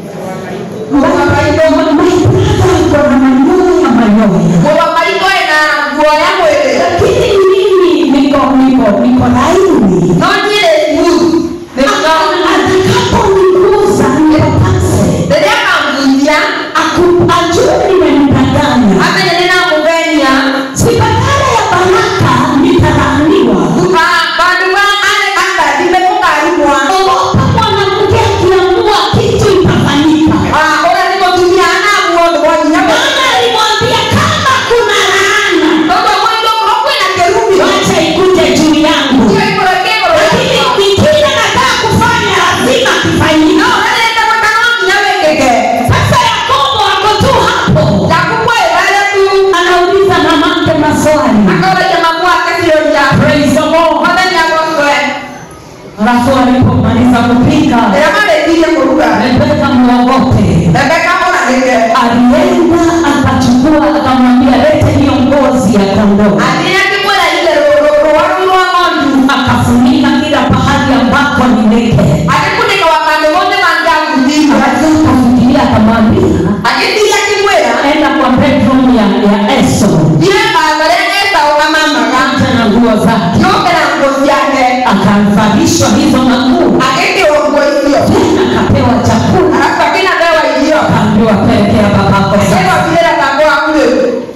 [SPEAKER 4] mũgamaitũ
[SPEAKER 3] maibradha iko na manyoya manyoya
[SPEAKER 4] mũgamaitũ ena guoya mwĩrĩ
[SPEAKER 3] lakini mimi niko niko niko laini
[SPEAKER 4] no nyĩrĩ smooth nĩko
[SPEAKER 3] atakaponiguza nipapase
[SPEAKER 4] rĩrĩa akamguithia
[SPEAKER 3] ajue nimemdanganya
[SPEAKER 4] amenye nĩnamũgenia
[SPEAKER 3] si badala ya baraka nitalaaniwa
[SPEAKER 4] bandu ba ale akathime kũkarimwa
[SPEAKER 3] ogopa mwanamke akiamua kitu itafanyika
[SPEAKER 4] ũrĩa nĩ mũtumia anamuo ndũ mwanyinya
[SPEAKER 3] maana alimwambia kama kuna laana
[SPEAKER 4] tondũ mwĩndũ korwo kwĩna kĩrumi
[SPEAKER 3] wacha ikuje juu yangu
[SPEAKER 4] kĩo igũrũ kĩgũrũ
[SPEAKER 3] lakini kingine nataka kufanya lazima kifanyike
[SPEAKER 4] no ũrenda gwĩka no nginya wĩkĩke
[SPEAKER 3] sasa yakobo ako tu hapo
[SPEAKER 4] jakubu ĩrare tu
[SPEAKER 3] anauliza mamake maswali
[SPEAKER 4] akaũragia mamu wake ciũria
[SPEAKER 3] Praise the Lord.
[SPEAKER 4] mwathani agocwe
[SPEAKER 3] alafu alipomaliza kupika
[SPEAKER 4] rĩrĩa marĩkirie kũruga
[SPEAKER 3] rebeka mwogote
[SPEAKER 4] rebeka ũranĩke
[SPEAKER 3] alienda akachukua akamwambia lete hiyo ngozi ya kondoo
[SPEAKER 4] athiĩ akĩmwĩra ire rũwaru rwa ng'ondu
[SPEAKER 3] akafunika kila pahali ambako ni neke
[SPEAKER 4] agĩkunĩka wabandũ mothe mangĩaguthirio
[SPEAKER 3] akafikiria akamwambia
[SPEAKER 4] agĩthiĩ akĩmwĩra
[SPEAKER 3] enda kwa bedroom ya, ya eso
[SPEAKER 4] thiĩ barabara esaũ amamaga
[SPEAKER 3] acha na nguo zake
[SPEAKER 4] yokera nguo ciake
[SPEAKER 3] akavalishwa hizo manguo
[SPEAKER 4] agĩkĩrwo nguo icio
[SPEAKER 3] tena akapewa chakula
[SPEAKER 4] alafu akĩnapewa irio
[SPEAKER 3] akaambiwa pelekea babako sasa
[SPEAKER 4] ĩgwakirĩra baba waku rĩu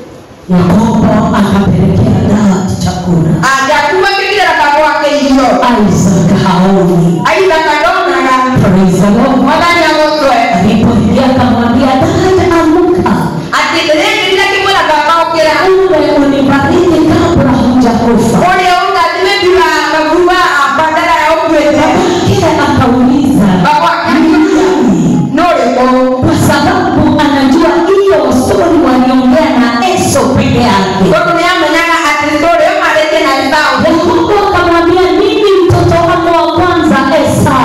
[SPEAKER 3] yakobo akapelekea gadi chakula
[SPEAKER 4] jakubu akĩkirĩra baba wake irio
[SPEAKER 3] isaac haoni
[SPEAKER 4] aithaka ndonaga
[SPEAKER 3] Praise the Lord.
[SPEAKER 4] mwathani agocwe
[SPEAKER 3] alipoingia akamwambia dada amuka
[SPEAKER 4] atĩ rĩrĩa ngĩthira kĩmwĩra baba ũkĩra
[SPEAKER 3] ule unibariki kabla hujakufa
[SPEAKER 4] ũrĩa ũngathime bila maguruba bandara ya ũkuĩte
[SPEAKER 3] kile akauliza
[SPEAKER 4] baba akĩmwĩra no rĩkũ
[SPEAKER 3] kwa sababu anajua hiyo stori waliongea na eso peke yake
[SPEAKER 4] tondũ nĩ amenyaga atĩ ndũrĩ ũmarĩtie na esaũ
[SPEAKER 3] yakobo akamwambia mimi mtoto wako wa kwanza esau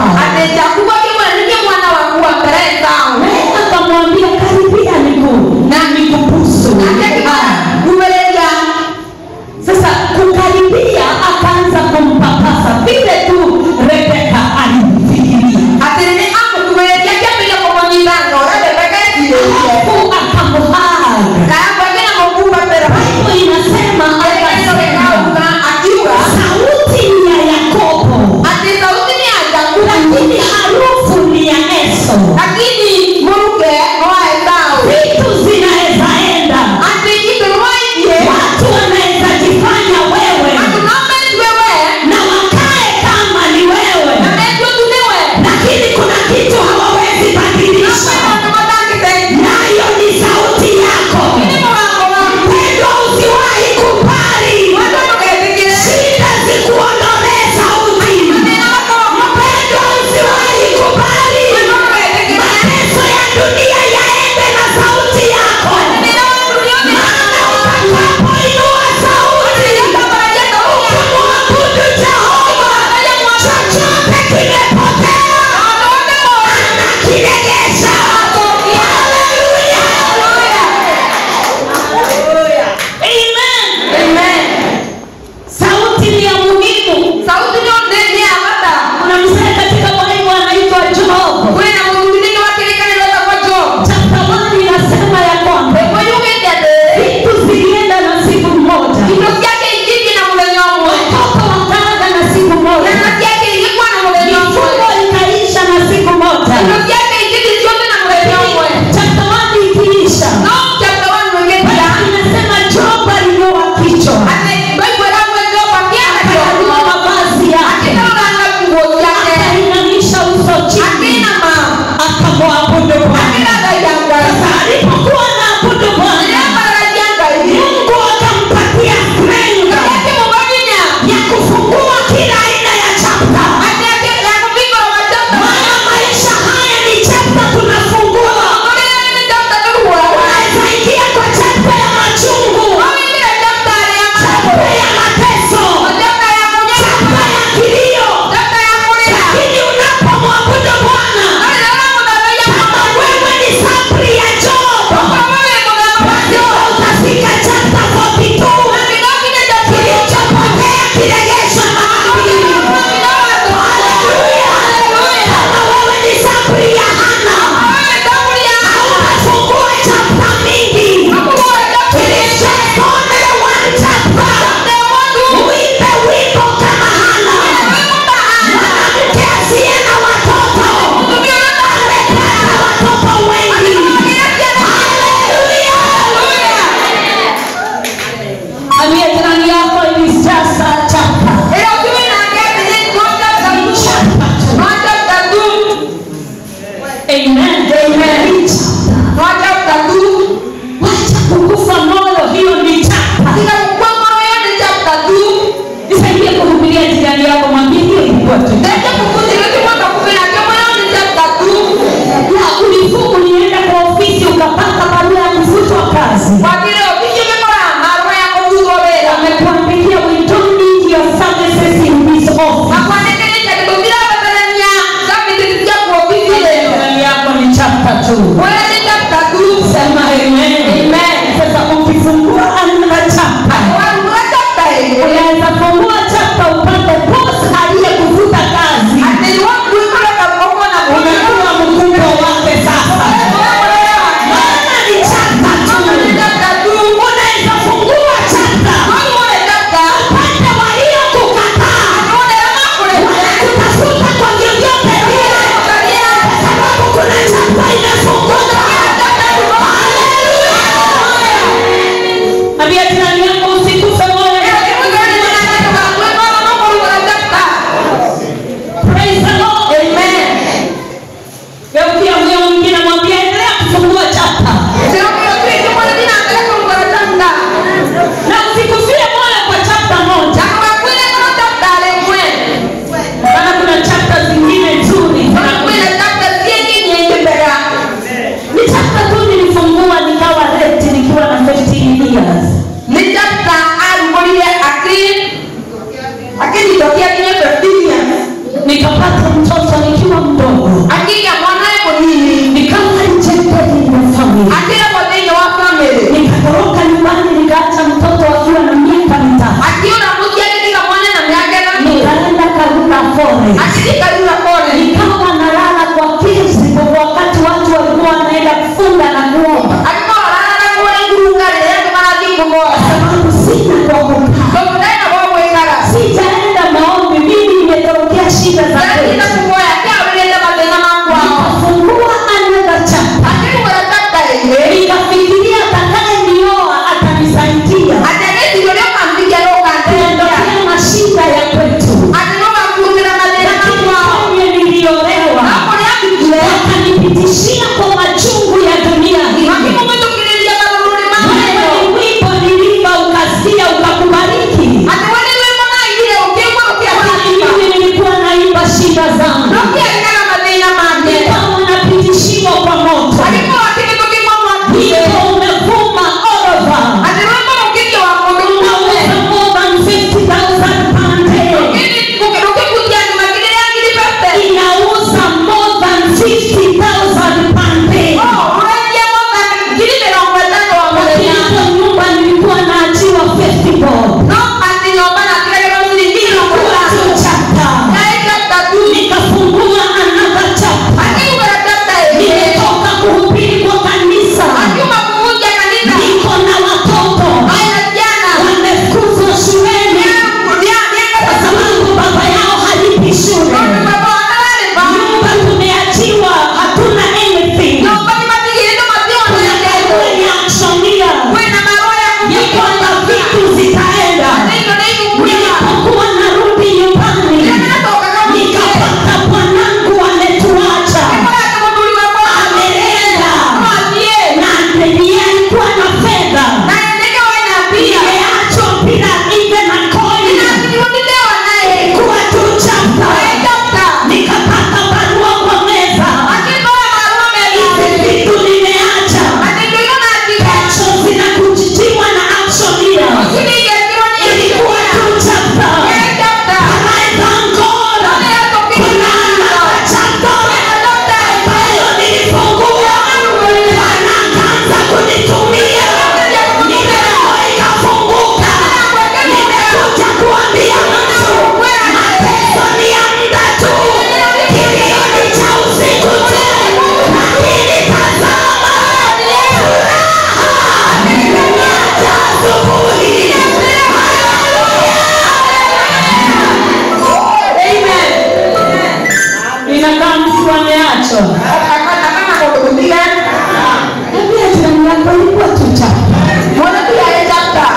[SPEAKER 3] chapa
[SPEAKER 4] Mwana pia ya chapter.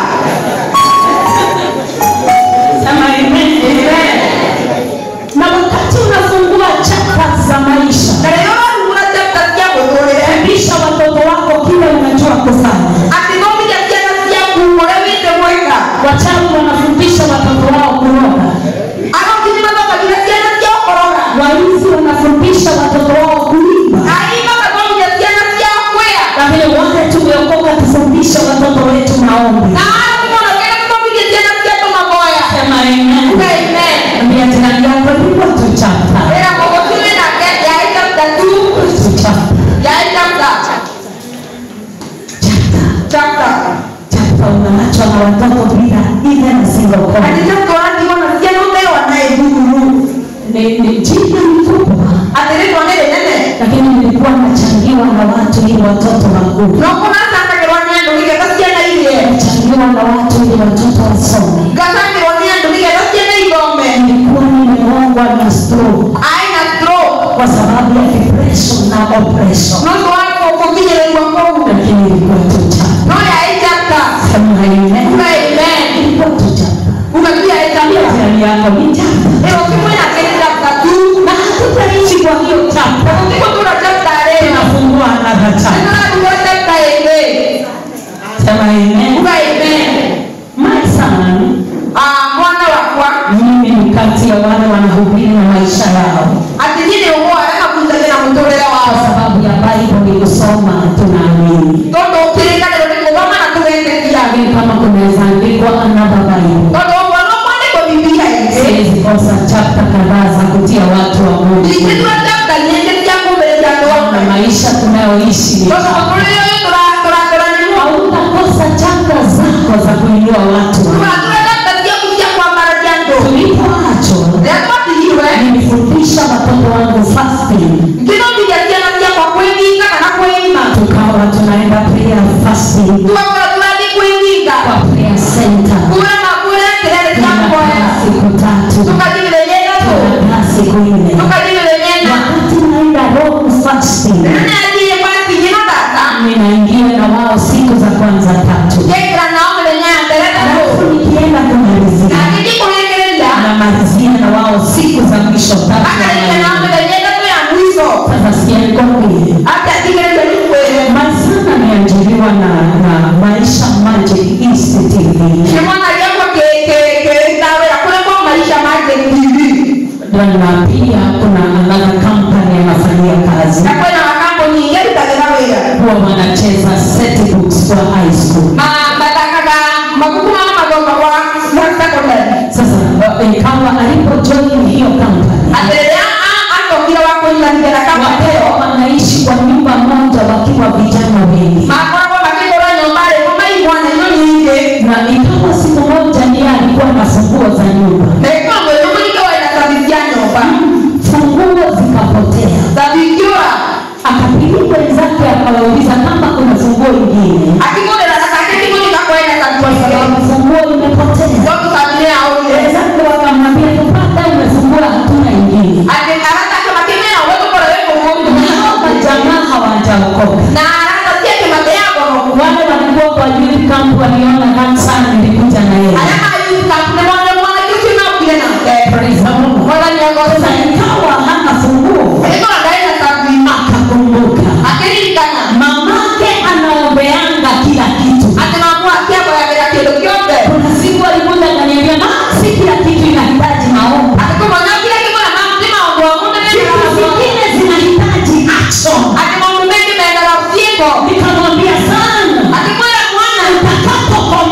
[SPEAKER 3] sema amen na wakati unafungua chapa za maisha
[SPEAKER 4] Na leo kuna chapter cia gũtũũrĩre.
[SPEAKER 3] fundisha watoto wako kile unajua kufanya
[SPEAKER 4] Atithomithia ciana ciaku ũrĩa wĩte gwĩka.
[SPEAKER 3] wachawi wanafundisha watoto wao kuroga
[SPEAKER 4] Agokinyi mathomagia ciana ciao kũroga.
[SPEAKER 3] waizi wanafundisha watoto wao kuiba
[SPEAKER 4] Aimba mathomithia ciana ciao kwĩa.
[SPEAKER 3] lakini wote tumeokoka tufundishe watoto wetu maombi
[SPEAKER 4] Na hao wanapenda kuthomithia ciana ciao maboya.
[SPEAKER 3] sema amen
[SPEAKER 4] Amen.
[SPEAKER 3] ambia jirani yako ndipo tuchapa
[SPEAKER 4] Wĩra mũgũtũmĩ nake yaĩ chapter two.
[SPEAKER 3] tuchapa
[SPEAKER 4] Yaĩ chapter. Chapter.
[SPEAKER 3] chapa unaachwa na watoto bila even a single
[SPEAKER 4] Ati
[SPEAKER 3] point
[SPEAKER 4] chapter wanatigo na ciana ũtewa naye thukuru.
[SPEAKER 3] ni ni jina ni kubwa
[SPEAKER 4] Atĩ rĩtwa nĩ rĩnene.
[SPEAKER 3] lakini nilikuwa nachangiwa na watu ili watoto wakuu
[SPEAKER 4] No kũracangagĩrwo nĩ andũ nĩgetha ciana irie.
[SPEAKER 3] nachangiwa na watu ili watoto wasome
[SPEAKER 4] Ngacangĩrwo nĩ andũ nĩgetha ciana ithome.
[SPEAKER 3] nilikuwa nimegongwa na stroke
[SPEAKER 4] Aĩ na stroke.
[SPEAKER 3] kwa sababu ya depression na oppression
[SPEAKER 4] No ũndũ wa kũkinyĩrĩrio kũu.
[SPEAKER 3] lakini ilikuwa tuchapa
[SPEAKER 4] No yaĩ chapter.
[SPEAKER 3] sema amen
[SPEAKER 4] Uga amen.
[SPEAKER 3] ilikuwa tuchapa
[SPEAKER 4] Uga pia yaĩ chapter.
[SPEAKER 3] jirani yako ni chapa
[SPEAKER 4] Ĩyo kimwe yake nĩ chapter two.
[SPEAKER 3] na hatutaishi kwa hiyo chapa
[SPEAKER 4] Ũguo tũra chapter rĩna.
[SPEAKER 3] tunafungua another chapa
[SPEAKER 4] Nĩtũrathiĩ chapter ĩngĩ.
[SPEAKER 3] sema amen
[SPEAKER 4] Uga amen.
[SPEAKER 3] my son
[SPEAKER 4] Ah, mwana wakwa
[SPEAKER 3] mimi ni kati ya wale wanahubiri na maisha yao
[SPEAKER 4] atĩ niĩ nĩ ũmwe wa arĩa makundagira mũtũrĩre
[SPEAKER 3] kwa
[SPEAKER 4] wao
[SPEAKER 3] sababu ya bible kusoma tunaamini
[SPEAKER 4] tondũ kĩrĩkanĩro nĩ kũgoma na tũgetĩkia
[SPEAKER 3] lakini kama kunaweza andikwa another bible
[SPEAKER 4] tondũ ũguo no kwandĩkwo bibilia ingĩ
[SPEAKER 3] siwezi kosa chapta kadhaa za kutia watu wa mungu
[SPEAKER 4] ingĩtua chapter nyingĩ cia kũmĩrĩria andũ
[SPEAKER 3] na
[SPEAKER 4] amwe
[SPEAKER 3] maisha tunayoishi
[SPEAKER 4] tondũ mũtũrĩre ũyũ tũratũratũranĩrio
[SPEAKER 3] hautakosa chapta zako za kuinua watu
[SPEAKER 4] tũratũra chapter ciaku cia kwambararia andũ
[SPEAKER 3] tulipoachwa
[SPEAKER 4] rĩrĩa twatigirwe
[SPEAKER 3] nilifundisha watoto wangu fasting
[SPEAKER 4] ngĩthomithia ciana ciakwa kwĩhinga kana kwĩima
[SPEAKER 3] tukawa tunaenda prayer fasting
[SPEAKER 4] tugakorwo tũrathiĩ kwĩhinga
[SPEAKER 3] kwa prayer center
[SPEAKER 4] kuura makuĩra kĩrere cia kuoya
[SPEAKER 3] tunakaa siku tatu
[SPEAKER 4] tukathiĩ mĩthenya ĩtatũ
[SPEAKER 3] tunakaa siku nne
[SPEAKER 4] tukathiĩ mĩthenya ĩna
[SPEAKER 3] wakati naenda roho fasting
[SPEAKER 4] nĩ athiĩ batithi na tata
[SPEAKER 3] ninaingia na wao siku za kwanza tatu
[SPEAKER 4] ngekĩra nao mĩthenya ya mbere
[SPEAKER 3] alafu
[SPEAKER 4] tatũ
[SPEAKER 3] nikienda kumalizia
[SPEAKER 4] na ngĩthiĩ kũrĩkĩrĩria
[SPEAKER 3] namalizia na wao siku za mwisho tatu
[SPEAKER 4] akarĩkia nao
[SPEAKER 3] ya
[SPEAKER 4] mĩthenya ĩtatũ ya mwico
[SPEAKER 3] sasa sianikwambie
[SPEAKER 4] atĩ atigĩrĩrio nĩ kwĩre
[SPEAKER 3] masana niajiriwa na, na maisha magic east tv
[SPEAKER 4] nĩ mwana gĩakwa kĩrĩta wĩra kũrĩ kwa maisha make tv
[SPEAKER 3] na pia kuna another company anafanyia kazi
[SPEAKER 4] na kwĩna makambuni ingĩ rutagĩra wĩra
[SPEAKER 3] huwa wanacheza set books kwa high school
[SPEAKER 4] Ma- mathakaga mabuku ma mathoma kwa kwa secondary
[SPEAKER 3] sasa wa- ikawa alipojoin hiyo company
[SPEAKER 4] atĩ rĩrĩa a- acokire wa kũnyitanithia na kambuni ĩyo
[SPEAKER 3] wapeo wanaishi kwa nyumba moja wakiwa vijana wengi
[SPEAKER 4] makoragwo makĩgũra nyũmba rĩmwe maigua na indo nyingĩ
[SPEAKER 3] na ikawa siku moja ndiye alikuwa na funguo za nyumba
[SPEAKER 4] na ĩkorwo mwĩrĩ mũingĩ wĩna cabi cia nyũmba
[SPEAKER 3] funguo zikapotea
[SPEAKER 4] cabi ikiũra
[SPEAKER 3] akapigia wenzake akawauliza kama kuna funguo ingine
[SPEAKER 4] akĩgũrĩra na take kĩgũri gakwenda cabi
[SPEAKER 3] kwa sababu funguo imepotea
[SPEAKER 4] tondũ cabi nĩ yaũrire
[SPEAKER 3] wenzake wakamwambia tupata umefungua hatuna ingine
[SPEAKER 4] atĩ arata makĩmera ũrĩa tũkorwo wĩ kũu
[SPEAKER 3] na hao majamaa hawajaokoka
[SPEAKER 4] na arata ciake mateagwo
[SPEAKER 3] wale walikuwa kwa youth camp waliona kansa nilikuja na yeye
[SPEAKER 4] arĩa mayukapu nĩ mwana mwanake ũcio naukire nake
[SPEAKER 3] Praise the Lord.
[SPEAKER 4] mwathani
[SPEAKER 3] sasa
[SPEAKER 4] agoca
[SPEAKER 3] ikawa hana funguo
[SPEAKER 4] ĩkorwo ndarĩ na cabi
[SPEAKER 3] akakumbuka
[SPEAKER 4] akĩririkana
[SPEAKER 3] mamake anaombeanga kila kitu
[SPEAKER 4] atĩ mamu akĩamboyagĩra kĩndũ kĩothe
[SPEAKER 3] kuna siku alikuja akaniambia "Ma, si kila kitu inahitaji maombi
[SPEAKER 4] atĩ kũmwona kila kĩmwana mamu nĩ maũndũ wa mũndũ
[SPEAKER 3] vitu vingine zinahitaji action
[SPEAKER 4] atĩ maũndũ maingĩ mendaga ciĩko
[SPEAKER 3] nikamwambia sana
[SPEAKER 4] atĩ kwĩra mwana
[SPEAKER 3] utakapokomaa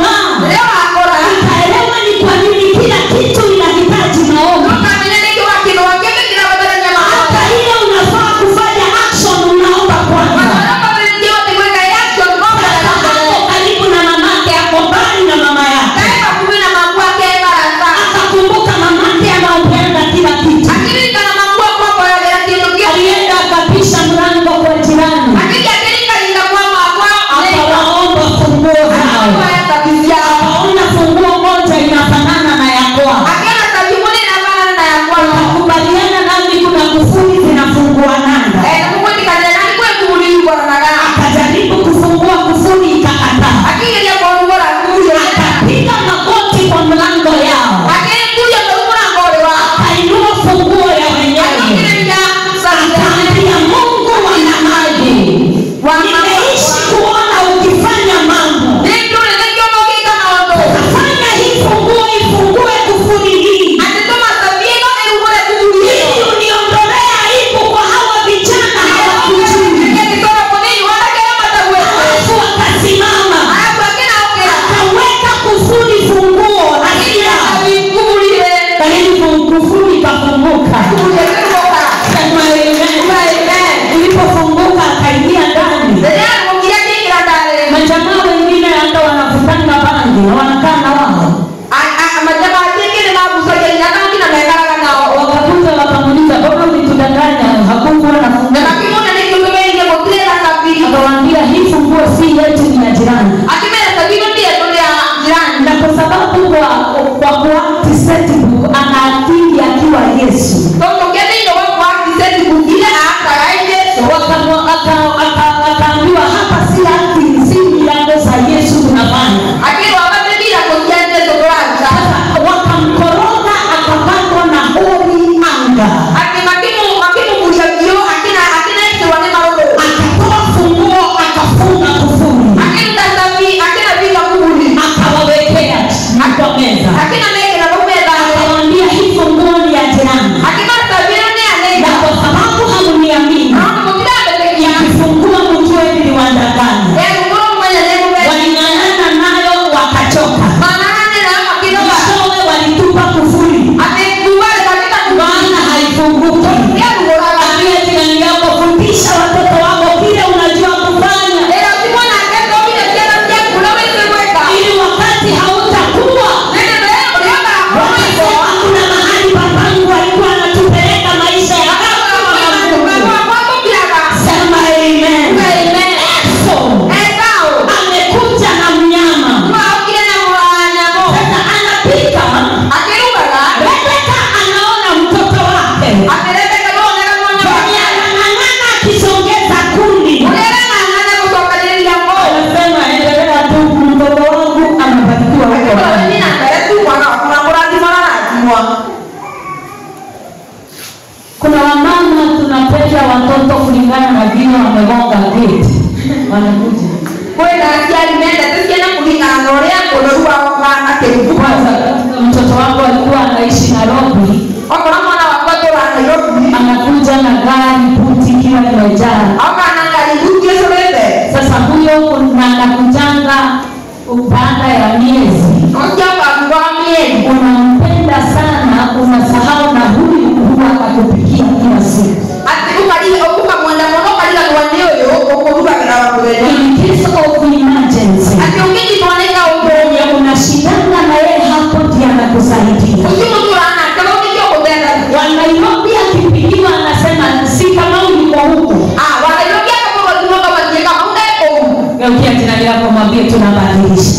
[SPEAKER 4] kwĩna aciari mendete ciana kũringana na ũrĩa ũnoru wao ũhana kĩruru
[SPEAKER 3] kwanza mtoto wangu alikuwa anaishi nairobi
[SPEAKER 4] okorwo mwana wakwa tũra nairobi
[SPEAKER 3] anakuja na gari buti ikiwa imejaa
[SPEAKER 4] oka na ngari nguti ĩcũrĩte
[SPEAKER 3] sasa huyo na anakujanga baada ya miezi
[SPEAKER 4] ũcioka thutha wa mĩeri
[SPEAKER 3] unampenda sana unasahau na huyu huwa akupikia kila siku
[SPEAKER 4] atĩ ũkariga ũkamwenda mũno ũkariganĩrwo nĩ ũyũ ũkũrugagĩra wa mũthenya
[SPEAKER 3] in case of emergency
[SPEAKER 4] atĩ ũngĩnyitwo nĩ kaũndũ
[SPEAKER 3] wenye unashindana na yeye hapo ndiye anakusaidia
[SPEAKER 4] ũcio mũtũrana kama ũngĩkio gũthenga
[SPEAKER 3] wa nairobi akipigiwa anasema si kama ulikuwa huku
[SPEAKER 4] wanairobi akakorwo thimo kama ndiye kama ũndekũu
[SPEAKER 3] geukia jirani yako mwambie tunabadilisha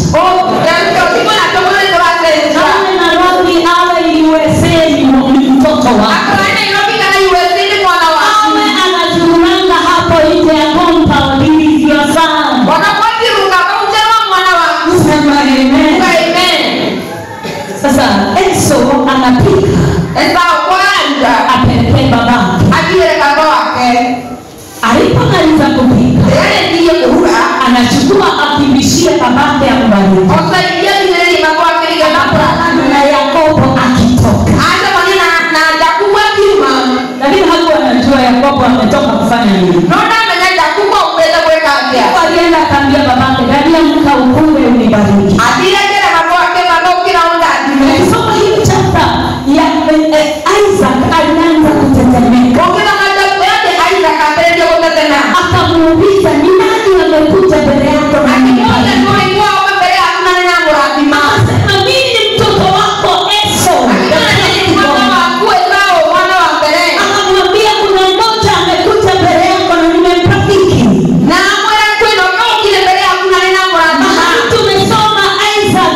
[SPEAKER 4] ũcio na tũmũnĩ tũracenjia
[SPEAKER 3] awe nairobi awe usa ni mtoto wako
[SPEAKER 4] akorwo nairobi kana USA nĩ mwana waku
[SPEAKER 3] awe anazururanga hapo nje ya compound ilivyozaa
[SPEAKER 4] wanapotiruka kaũnjerwa mwana waku
[SPEAKER 3] sema amen
[SPEAKER 4] amen
[SPEAKER 3] sasa eso anapika
[SPEAKER 4] esao kwanza
[SPEAKER 3] apelekee babake
[SPEAKER 4] akire kaka wake
[SPEAKER 3] alipomaliza kupika
[SPEAKER 4] yeye ndiye kuruga
[SPEAKER 3] anachukua akimbishie babake ambariki
[SPEAKER 4] osaidia kineni kaka wake nigekapurana
[SPEAKER 3] na yakobo akitoka
[SPEAKER 4] hata mwenye na na jakubwa kiuma
[SPEAKER 3] lakini hakuwa anajua yakobo ametoka kufanya nini
[SPEAKER 4] nona menya jakubwa uweza kuweka afya
[SPEAKER 3] alienda akaambia babake dadia mka ukule unibariki
[SPEAKER 4] atire kile kaka wake kaka ukira onda atime
[SPEAKER 3] ukisoma hii chapta ya eh, eh, isaac alianza kutetemeka
[SPEAKER 4] ukira majabu yake aida kapereje kutetena
[SPEAKER 3] akamuuliza ni nani amekuja mbele yako na
[SPEAKER 4] akimoja
[SPEAKER 3] unibariki?"
[SPEAKER 4] tu ilikuwa uko mbele ya kuna nina muratima
[SPEAKER 3] akasema mimi ni mtoto wako eso
[SPEAKER 4] mwana waku esao mwana wa mbele
[SPEAKER 3] akamwambia kuna mmoja amekuja mbele yako na nimemrafiki
[SPEAKER 4] na mwera kwino kaukile mbele ya kuna nina muratima
[SPEAKER 3] mahali tumesoma isaac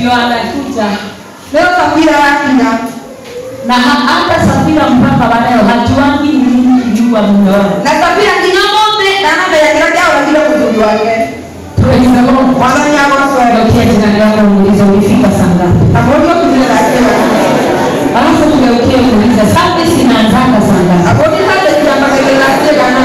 [SPEAKER 3] ndio anakuja
[SPEAKER 4] leo safira yakinya
[SPEAKER 3] na ha- hata safira mpaka waleo hajuangi ni nini kujua mume wake
[SPEAKER 4] na safira nginya mothe ndanambere kĩrĩa kĩaũragire mũthuri wake
[SPEAKER 3] Praise the Lord.
[SPEAKER 4] mwathani agocwe
[SPEAKER 3] Geukia jirani yako muulize ulifika saa ngapi
[SPEAKER 4] abũri ũkinyire ndakiwa
[SPEAKER 3] alafu tugeukie muulize service inaanzanga saa ngapi
[SPEAKER 4] abũri hande kiambagĩrĩra kĩgana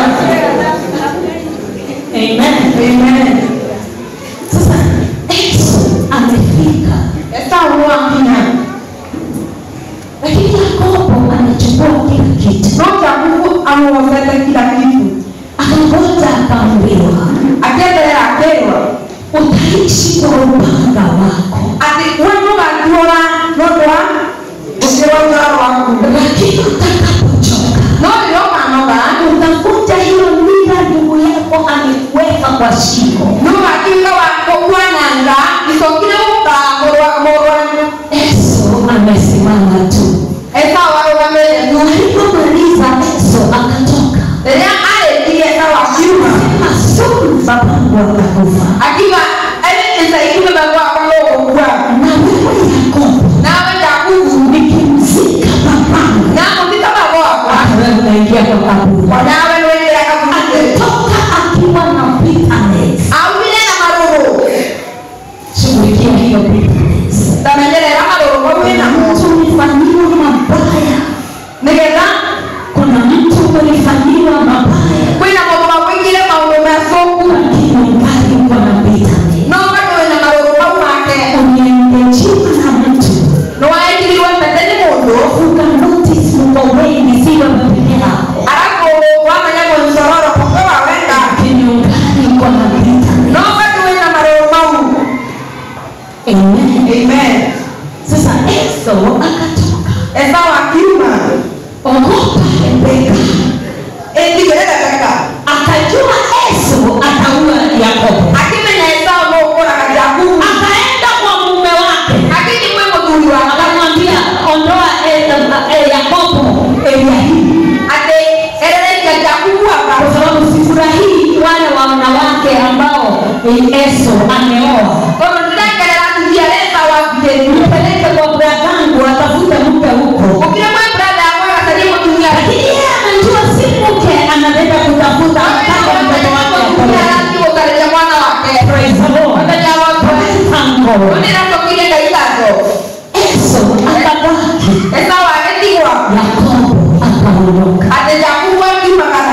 [SPEAKER 3] amen
[SPEAKER 4] amen
[SPEAKER 3] sasa Yesu amefika
[SPEAKER 4] esau wakinya
[SPEAKER 3] lakini yakobo anachukua kila kitu
[SPEAKER 4] no jakubu amuocete kila kitu
[SPEAKER 3] akangoja akaambiwa
[SPEAKER 4] akĩenderera akĩrwo
[SPEAKER 3] utaishi kwa upanga wako
[SPEAKER 4] atĩ we ndũgatuora nũndũ wa ũcio wa ũtaro waku
[SPEAKER 3] lakini utakapochoka
[SPEAKER 4] no rĩrĩa ũkanoga
[SPEAKER 3] utakuja hiyo mila ndugu yako amekuweka kwa shingo
[SPEAKER 4] nũgatuĩka wa kũguananga icokire gũkamũrwa
[SPEAKER 3] yesu amesimama tu
[SPEAKER 4] esau arũgamĩire tu
[SPEAKER 3] alipomaliza yesu akatoka
[SPEAKER 4] rĩrĩa arĩkirie esau akiuma
[SPEAKER 3] masuru babangu akakufa
[SPEAKER 4] akiuga ĩcaikume baba wakwa gũgũkua
[SPEAKER 3] na wewe yakobo
[SPEAKER 4] nawe jakubu
[SPEAKER 3] nikimzika babangu
[SPEAKER 4] na mũthika baba wakwa
[SPEAKER 3] wewe unaingia kwa kaburi
[SPEAKER 4] nawe nĩwĩkĩra kaburi
[SPEAKER 3] ametoka akiwa na bitterness
[SPEAKER 4] aumire na marũrũ
[SPEAKER 3] shughulikia hiyo bitterness
[SPEAKER 4] tamenyerera marũrũ mau wĩnamo
[SPEAKER 3] mtu ulifanyiwa mabaya
[SPEAKER 4] nĩgetha
[SPEAKER 3] kuna mtu ulifanyiwa mabaya
[SPEAKER 4] kwĩna maũndũ makwĩkire maũndũ macũku
[SPEAKER 3] lakini ungali uko na bitterness
[SPEAKER 4] no bado wĩna marũrũ mau make
[SPEAKER 3] uliengejiwa na mtu
[SPEAKER 4] nĩwaĩkirirwo mbete nĩ mũndũ
[SPEAKER 3] uka notice mko wengi siwe peke yako
[SPEAKER 4] arabu wamenya mũnyororo kũkwe wawenda
[SPEAKER 3] lakini ungali uko na bitterness
[SPEAKER 4] no bado wĩna marũrũ mau
[SPEAKER 3] amen
[SPEAKER 4] amen
[SPEAKER 3] sasa Esau akatoka
[SPEAKER 4] esau akiuma
[SPEAKER 3] ogopa Rebeka
[SPEAKER 4] ĩndigĩre rebeka
[SPEAKER 3] akajua Esau ataua Yakobo
[SPEAKER 4] akimenya esau no ũkũraga jakubu
[SPEAKER 3] akaenda kwa mume wake
[SPEAKER 4] akiji kwĩ mũthuri wake
[SPEAKER 3] akamwambia ondoa eh, eh, Yakobo eria hii
[SPEAKER 4] atĩ erereria jakubu hapa
[SPEAKER 3] kwa sababu sifurahii wale wanawake ambao eh, Esau ameoa
[SPEAKER 4] tondũ ndĩrekerera atumia arĩa esau athirĩru
[SPEAKER 3] nipeleke kwa bradangu atafute mke huko
[SPEAKER 4] ũkire kwĩ brada yakwa agacarie mũtumia
[SPEAKER 3] lakini yeye anajua si mke anaenda kutafuta mpaka mtoto wake apeleke.
[SPEAKER 4] arathiĩ gũcarĩria mwana wake
[SPEAKER 3] Praise the Lord.
[SPEAKER 4] mũthenya wothe
[SPEAKER 3] Thank God.
[SPEAKER 4] nĩratũkire ngai ngatho
[SPEAKER 3] Esau akabaki
[SPEAKER 4] esau agĩtigwa
[SPEAKER 3] Yakobo akaondoka.
[SPEAKER 4] atĩ jakubu akiumagara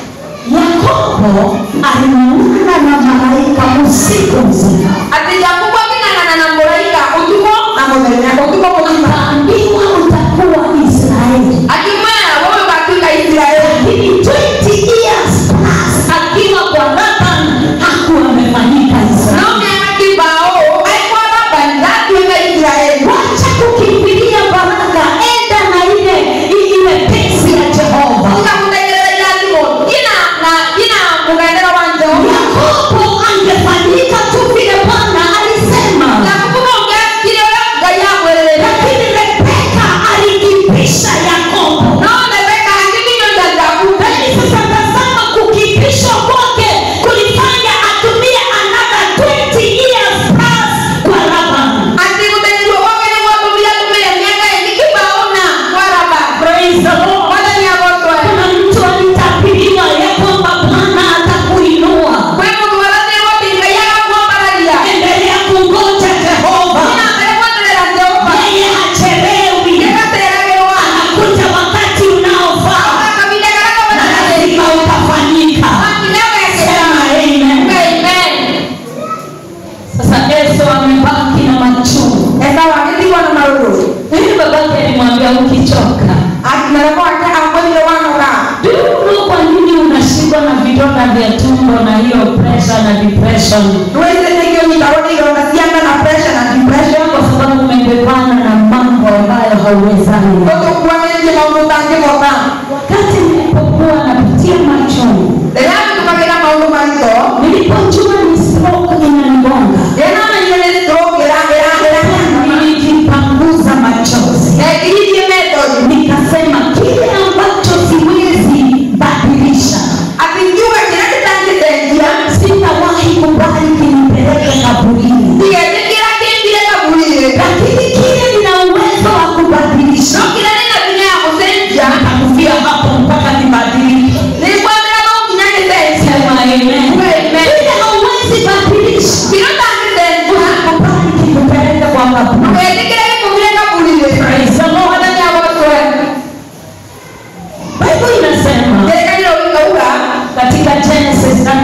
[SPEAKER 3] Yakobo alimuona na malaika usiku mzima,
[SPEAKER 4] atĩ jakubu aking'ang'ana na mũraika ũtukũ na mũthenya ũtukũ mũgima
[SPEAKER 3] akaambiwa utakuwa Israeli.
[SPEAKER 4] akimwĩra wewe ũgatuĩka isiraeli
[SPEAKER 3] Lakini 20 years plus akiwa kwa Laban hakuwa amefanyika
[SPEAKER 4] no
[SPEAKER 3] Israeli.
[SPEAKER 4] mĩaka kibao aikwa labani ndatuĩka isiraeli
[SPEAKER 3] Wacha kukimbilia baraka, enda na ile ile pesi ya Jehova.
[SPEAKER 4] ukamutegerera irathimo gina na gina mũgendero wa jehova
[SPEAKER 3] Yakobo angefanyika tu vile Bwana alisema,
[SPEAKER 4] jakubu ũngekire ũrĩa ngai amwĩrĩrĩte
[SPEAKER 3] lakini Rebeka alikipisha Yakobo.
[SPEAKER 4] no rebeka akĩminyoria jakubu
[SPEAKER 3] Lakini sasa tazama, kukipishwa kwake kulifanya atumie another 20 years plus kwa Laban.
[SPEAKER 4] atĩ gũtherirwo gwake nĩ gwatũmire atũmĩre mĩaka ĩngĩ kibao na kwa labani
[SPEAKER 3] Praise the Lord.
[SPEAKER 4] mwathani agotwe
[SPEAKER 3] Kuna mtu alitabiriwa ya kwamba Bwana atakuinua.
[SPEAKER 4] kwĩ mũndũ warathĩrwo atĩ ngai agakuambararia
[SPEAKER 3] Endelea kungoja Jehova.
[SPEAKER 4] ina mbere gweterera jehova
[SPEAKER 3] Yeye hachelewi.
[SPEAKER 4] gĩgateragĩrwo
[SPEAKER 3] Anakuja wakati unaofaa
[SPEAKER 4] akavinda karaka
[SPEAKER 3] na
[SPEAKER 4] wanathĩ
[SPEAKER 3] lazima utafanyika.
[SPEAKER 4] makineo gekera
[SPEAKER 3] Sema amen.
[SPEAKER 4] amen
[SPEAKER 3] Sasa Esau amebaki na machungu.
[SPEAKER 4] esau agĩtigwo na marũrũ
[SPEAKER 3] Hivi babake alimwambia ukichoka,
[SPEAKER 4] mereko wake akwĩrire wanoga
[SPEAKER 3] ndio kwa nini unashikwa na vidonda vya tumbo na hiyo pressure na depression?
[SPEAKER 4] nĩwĩcĩtĩkio nyitarwo nĩ ironda cia nda na pressure na depression
[SPEAKER 3] Kwa sababu umebebana na mambo ambayo hauwezani.
[SPEAKER 4] ũtũkuanĩtie maũndũ ũtangĩhota
[SPEAKER 3] Wakati nilipokuwa napitia machungu,
[SPEAKER 4] rĩrĩa tũkagĩra maũndũ maritũ
[SPEAKER 3] nilipojua ni stroke inanigonga,
[SPEAKER 4] ĩnamenyire nĩ stroke ĩra- ĩra- ĩra-
[SPEAKER 3] nilijipanguza machozi,
[SPEAKER 4] na ĩkiritie method
[SPEAKER 3] nikasema kile ambacho siwezi badilisha,
[SPEAKER 4] atĩ kiuga kĩrĩa gĩtangĩcenjia
[SPEAKER 3] sitawahi kubali kinipeleke kaburini.
[SPEAKER 4] tigetĩkĩra kĩmbire kaburi-inĩ
[SPEAKER 3] kaburi
[SPEAKER 4] ndũgetĩkĩre gĩtũmire kaburi-inĩ
[SPEAKER 3] Praise the Lord.
[SPEAKER 4] mwathani agotwe
[SPEAKER 3] Bible inasema
[SPEAKER 4] kĩrĩkanĩro gĩkauga
[SPEAKER 3] katika Genesis 33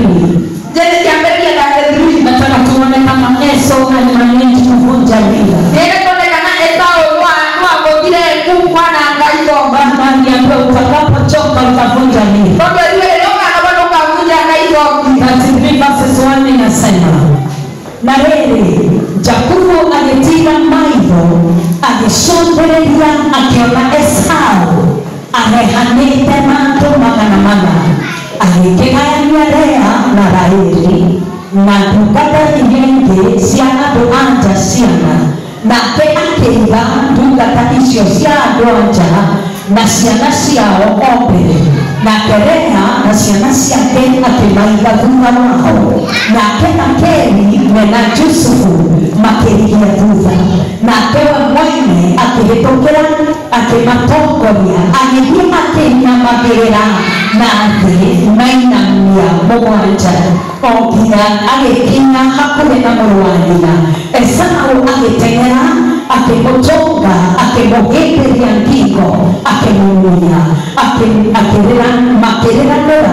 [SPEAKER 4] njene kĩambĩrĩria thate three
[SPEAKER 3] nataka tuone kama Esau alimanage kuvunja mila.
[SPEAKER 4] nĩgetha tuone kana Esau nwa- nwagũthire kumwana ngai thomba
[SPEAKER 3] Baba aliambiwa utakapochoka utavunja mila.
[SPEAKER 4] tondũ erire rĩrĩa ũkana bado ũkavunja ngai thombi
[SPEAKER 3] 33 verses 1 inasema na rĩrĩ Jakubu agĩtiga maitho agĩcũthĩrĩria akĩona Esau arehanĩte na andũ magana mana agĩkĩgayania Lea na Raheli na ndungata iria ingĩ cia andũ anja ciana nake akĩiga ndungata icio cia andũ anja na ciana ciao o mbere nake Lea na ciana ciake akĩmaiga thutha wao nake Rakeli mena Jusufu makĩrigia thutha nake we mwene akĩhĩtũkĩra akĩmatongoria agĩthiĩ akĩinamagĩrĩra na thĩ mainamia mũgwanja o nginya agĩkinya hakuhĩ na mũrũ wa nyina Esau agĩteng'era akĩmũtũnga akĩmũgĩmbĩria ngingo akĩmũmunya akĩ- akĩrĩra makĩrĩranĩra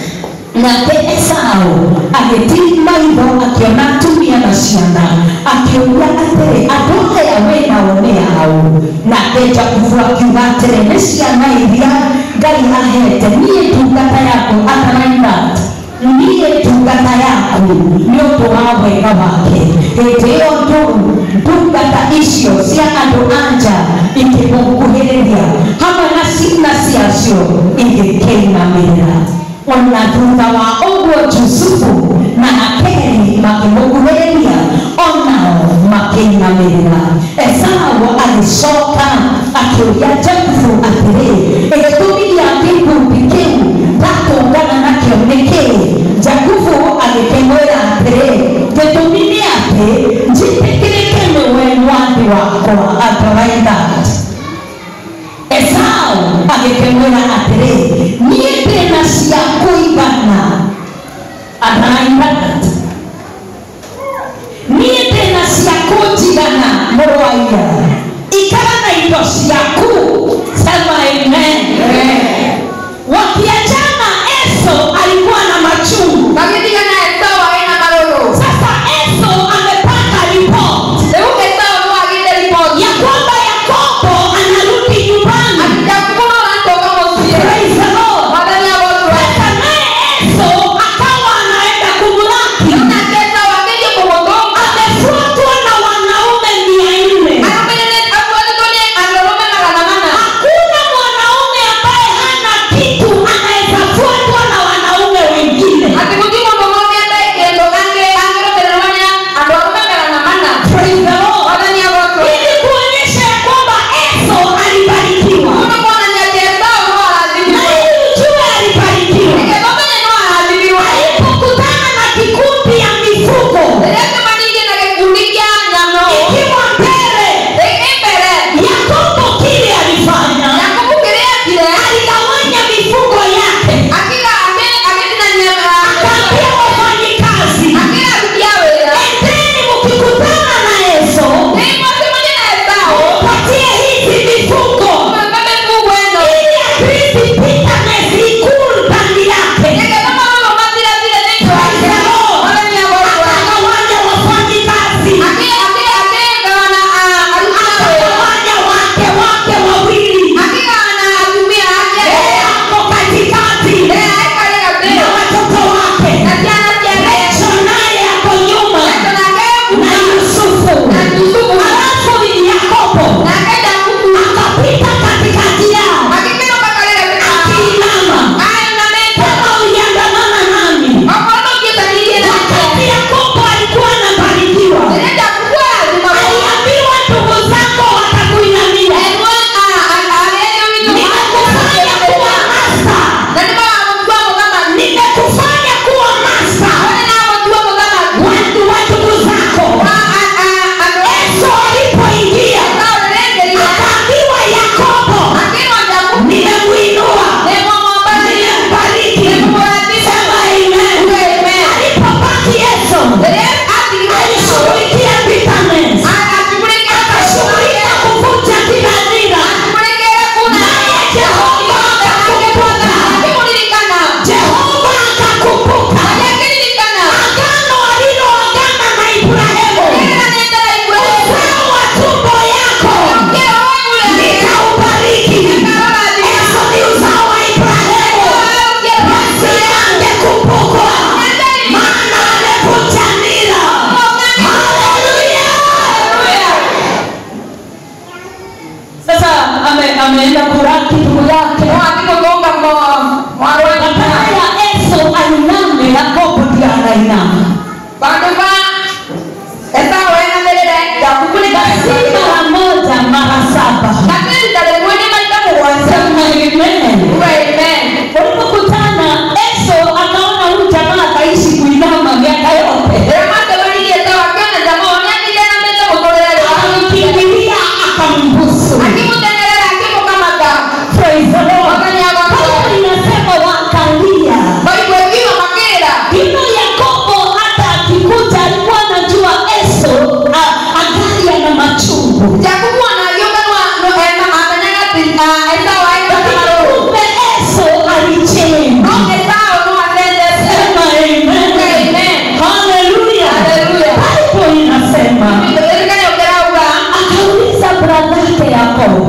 [SPEAKER 3] nake Esau agĩtii maitho akĩona atumia na ciana akĩũria atĩrĩ andũ aya wĩnao nĩ ao nake Jakubu akiuga atĩrĩ nĩ ciana iria Ngai ahete niĩ ndungata yaku ataraina niĩ ndungata yaku nĩ ũndũ wa wega wake hĩndĩ ĩyo ndũru ndungata icio cia andũ anja ikĩmũkuhĩrĩria hamwe na ciana ciacio igĩkĩinamĩrĩra ona thutha wa ũguo Jusufu na Rakeli makĩmũkuhĩrĩria onao makĩinamĩrĩra Esau agĩcoka akĩũria Jakubu atĩrĩ gĩtũmi gĩa gĩkundi kĩu ndatũngana nakĩo nĩ kĩĩ Jakubu agĩkĩmwĩra atĩrĩ gĩtũmi nĩ atĩ njĩtĩkĩrĩke nĩwe mwathi wakwa ataraitha Esau agĩkĩmwĩra atĩrĩ niĩ ndĩna cia kũigana araigana niĩ ndĩna cia kũnjigana mũrũ wa ira ikara na indo ciaku sema amen wakiachana Esau alikuwa na machungu
[SPEAKER 4] magĩtiga na Esau arĩ na marũrũ
[SPEAKER 3] sasa Esau amepata report
[SPEAKER 4] rĩu Esau nĩ wagĩte riboti
[SPEAKER 3] ya kwamba Yakobo anarudi nyumbani
[SPEAKER 4] ati Jakubu no aratoka mũciĩ
[SPEAKER 3] Praise the Lord.
[SPEAKER 4] mwathani agotwe
[SPEAKER 3] Sasa naye Esau akawa anaenda kumlaki ameenda kuraki ndugu yake
[SPEAKER 4] noatikogonga mwarwena
[SPEAKER 3] badala ya Esau ainame Yakobo ndiye anainama
[SPEAKER 4] bandu ba esau enambelele yakubu
[SPEAKER 3] si mara moja mara saba
[SPEAKER 4] nakendalemwene maita mugwanja
[SPEAKER 3] sema amen
[SPEAKER 4] amen
[SPEAKER 3] walipokutana Esau akaona huyu jamaa ataishi kuinama miaka yote akamkimbilia akambusu Praise the Lord. Biblia inasema wakalia hivyo Yakobo hata akikuta alikuwa anajua Esau a- angali ana machungu lakini kumbe Esau alichemba sema amen haleluya Bible inasema akauliza bradhake Yakobo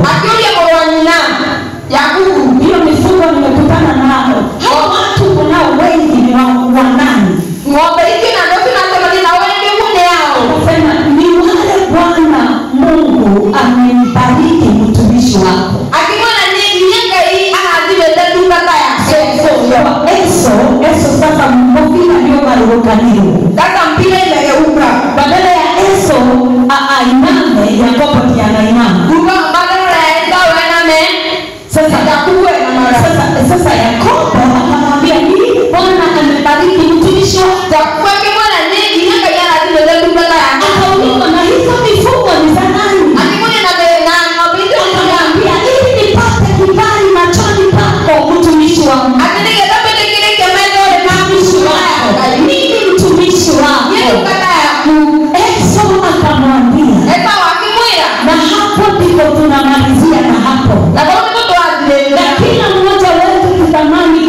[SPEAKER 4] Yakubu
[SPEAKER 3] hiyo mifugo nimekutana nao hao watu kunao wengi ni wa wa nani
[SPEAKER 4] ng'ombe hiki na ndoto natamani na wengi hunde yao
[SPEAKER 3] Anasema ni wale Bwana Mungu amembariki mtumishi wako.
[SPEAKER 4] akimwona ni nyenga hii anazibete dukata ya
[SPEAKER 3] Kwa Eso, Eso sasa mofina ndio marukanio.
[SPEAKER 4] sasa mpira imegeuka
[SPEAKER 3] Badala ya Eso a- ainame, Yakobo ndiye anainama.
[SPEAKER 4] kuva badala ya Esau ename
[SPEAKER 3] Sasa
[SPEAKER 4] Yakubu enamara
[SPEAKER 3] sasa sasa Yakobo akamwambia hii Bwana amebariki mtumishi wako.
[SPEAKER 4] Yakubu akimwona ni nyenga hii anazibete dukata ya
[SPEAKER 3] Akauliza na hizo mifugo ni za nani?
[SPEAKER 4] akimwona na be- na ng'ombe hizo ni za
[SPEAKER 3] Akamwambia ili nipate kibali machoni pako mtumishi wangu.
[SPEAKER 4] akinige tapete kile kemezo le
[SPEAKER 3] mtumishi wako mimi mtumishi wako
[SPEAKER 4] dukata ya Yakubu
[SPEAKER 3] Esau akamwambia
[SPEAKER 4] Esau akimwira
[SPEAKER 3] na hapo ndipo tunamalizia na hapo
[SPEAKER 4] na kwa nini mtu
[SPEAKER 3] na
[SPEAKER 4] azile
[SPEAKER 3] kila mmoja wetu tutamani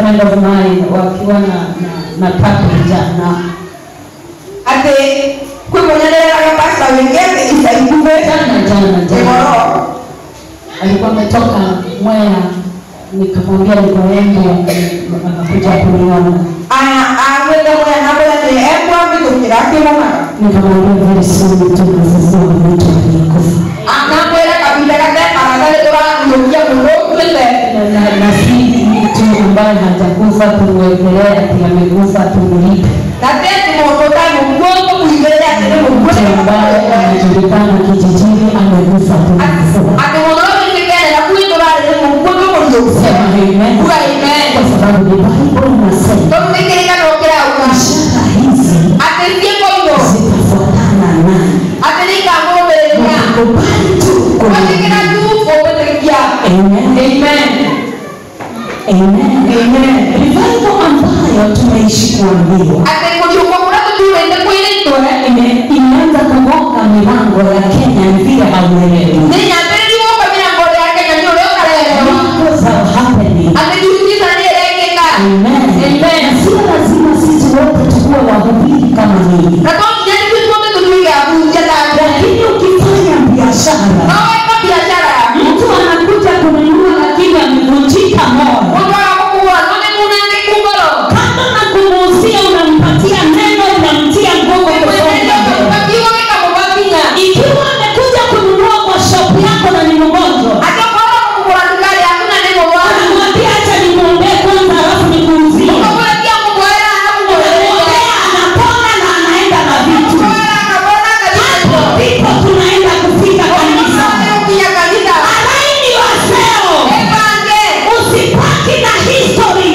[SPEAKER 3] friend of mine wakiwa na na, na papi jana
[SPEAKER 4] atĩ kwĩ mũnyanĩrĩraga pasta wĩngĩte ica ikuhĩ
[SPEAKER 3] jana jana jana
[SPEAKER 4] ĩgoro
[SPEAKER 3] alikuwa ametoka Mwea, nikamwambia nikoende, akakuja kuniona,
[SPEAKER 4] agwĩte mwena mwena nĩ ekwambĩtũkĩra akĩmonaga
[SPEAKER 3] nikamwambia very soon tunafufua mtu aliyekufa
[SPEAKER 4] nakwĩra kahinda gatekaraga nĩ tũrathiũkia mũndũ ũkuĩte
[SPEAKER 3] na, na, na si mtu ambaye hajakufa tumwekelea ati amekufa tumlipe,
[SPEAKER 4] na teti mũndũ ta mũkuo tũkuigĩrĩre atĩ nĩ
[SPEAKER 3] mtu ambaye
[SPEAKER 4] mũkuo
[SPEAKER 3] anajulikana kijijini amekufa tumfufua.
[SPEAKER 4] atĩ mũndũ ũyũ nĩkĩgerera kwi tũrarĩ nĩ mũkuo tũmũriũkia
[SPEAKER 3] Sema amen.
[SPEAKER 4] kuga amen
[SPEAKER 3] Kwa sababu ni Bible inasema
[SPEAKER 4] tondũ nĩ kĩrĩkanĩro kĩrauga
[SPEAKER 3] ishara hizi
[SPEAKER 4] atĩ ciĩko icio
[SPEAKER 3] zitafuatana naye.
[SPEAKER 4] atĩ nĩ ikamũrũmĩrĩria
[SPEAKER 3] Ukikubali tu
[SPEAKER 4] gwĩtĩkĩra
[SPEAKER 3] kuamini.
[SPEAKER 4] tu ũgwĩtĩkia
[SPEAKER 3] Amen.
[SPEAKER 4] amen
[SPEAKER 3] Amen. Amen. Revival ambayo tumeishi kuambiwa
[SPEAKER 4] atĩ kũriũka kũrĩa tũturĩte kwĩrĩtwe
[SPEAKER 3] ime- imeanza kugonga milango ya Kenya ni vile hauelewi.
[SPEAKER 4] nĩ nyambĩrĩri gũka mĩrango ya kenya nĩ ũrĩa ũkarerewa
[SPEAKER 3] Miracles are happening.
[SPEAKER 4] atĩ miujiza nĩ ĩrekĩka
[SPEAKER 3] Amen.
[SPEAKER 4] Amen.
[SPEAKER 3] Na sio lazima sisi wote tukuwe wahubiri kama mimi,
[SPEAKER 4] na to nginya nĩ tuothe tũtuige abunja take
[SPEAKER 3] lakini ukifanya biashara,
[SPEAKER 4] no weka biacara
[SPEAKER 3] mtu anakuja kununua lakini amevunjika moyo,
[SPEAKER 4] mũndũ agakũkua no nĩ munangĩku ngoro
[SPEAKER 3] kando na kumuuzia unampatia neno, unamtia nguvu kusonga mbele.
[SPEAKER 4] ũkiuga gĩkamũbakinya
[SPEAKER 3] ikiwa amekuja kununua kwa shop yako na ni mgonjwa
[SPEAKER 4] atĩ ũkorwo kũgũra ndukari yaku na nĩ mũrwaru
[SPEAKER 3] unamwambia acha nimwombee kwanza alafu nikuuzie
[SPEAKER 4] ũkamũrekia mũkũhera
[SPEAKER 3] unamwombea anapona na anaenda na vitu hapo ndipo tunaenda kufika kanisa alaini waseo usipaki na history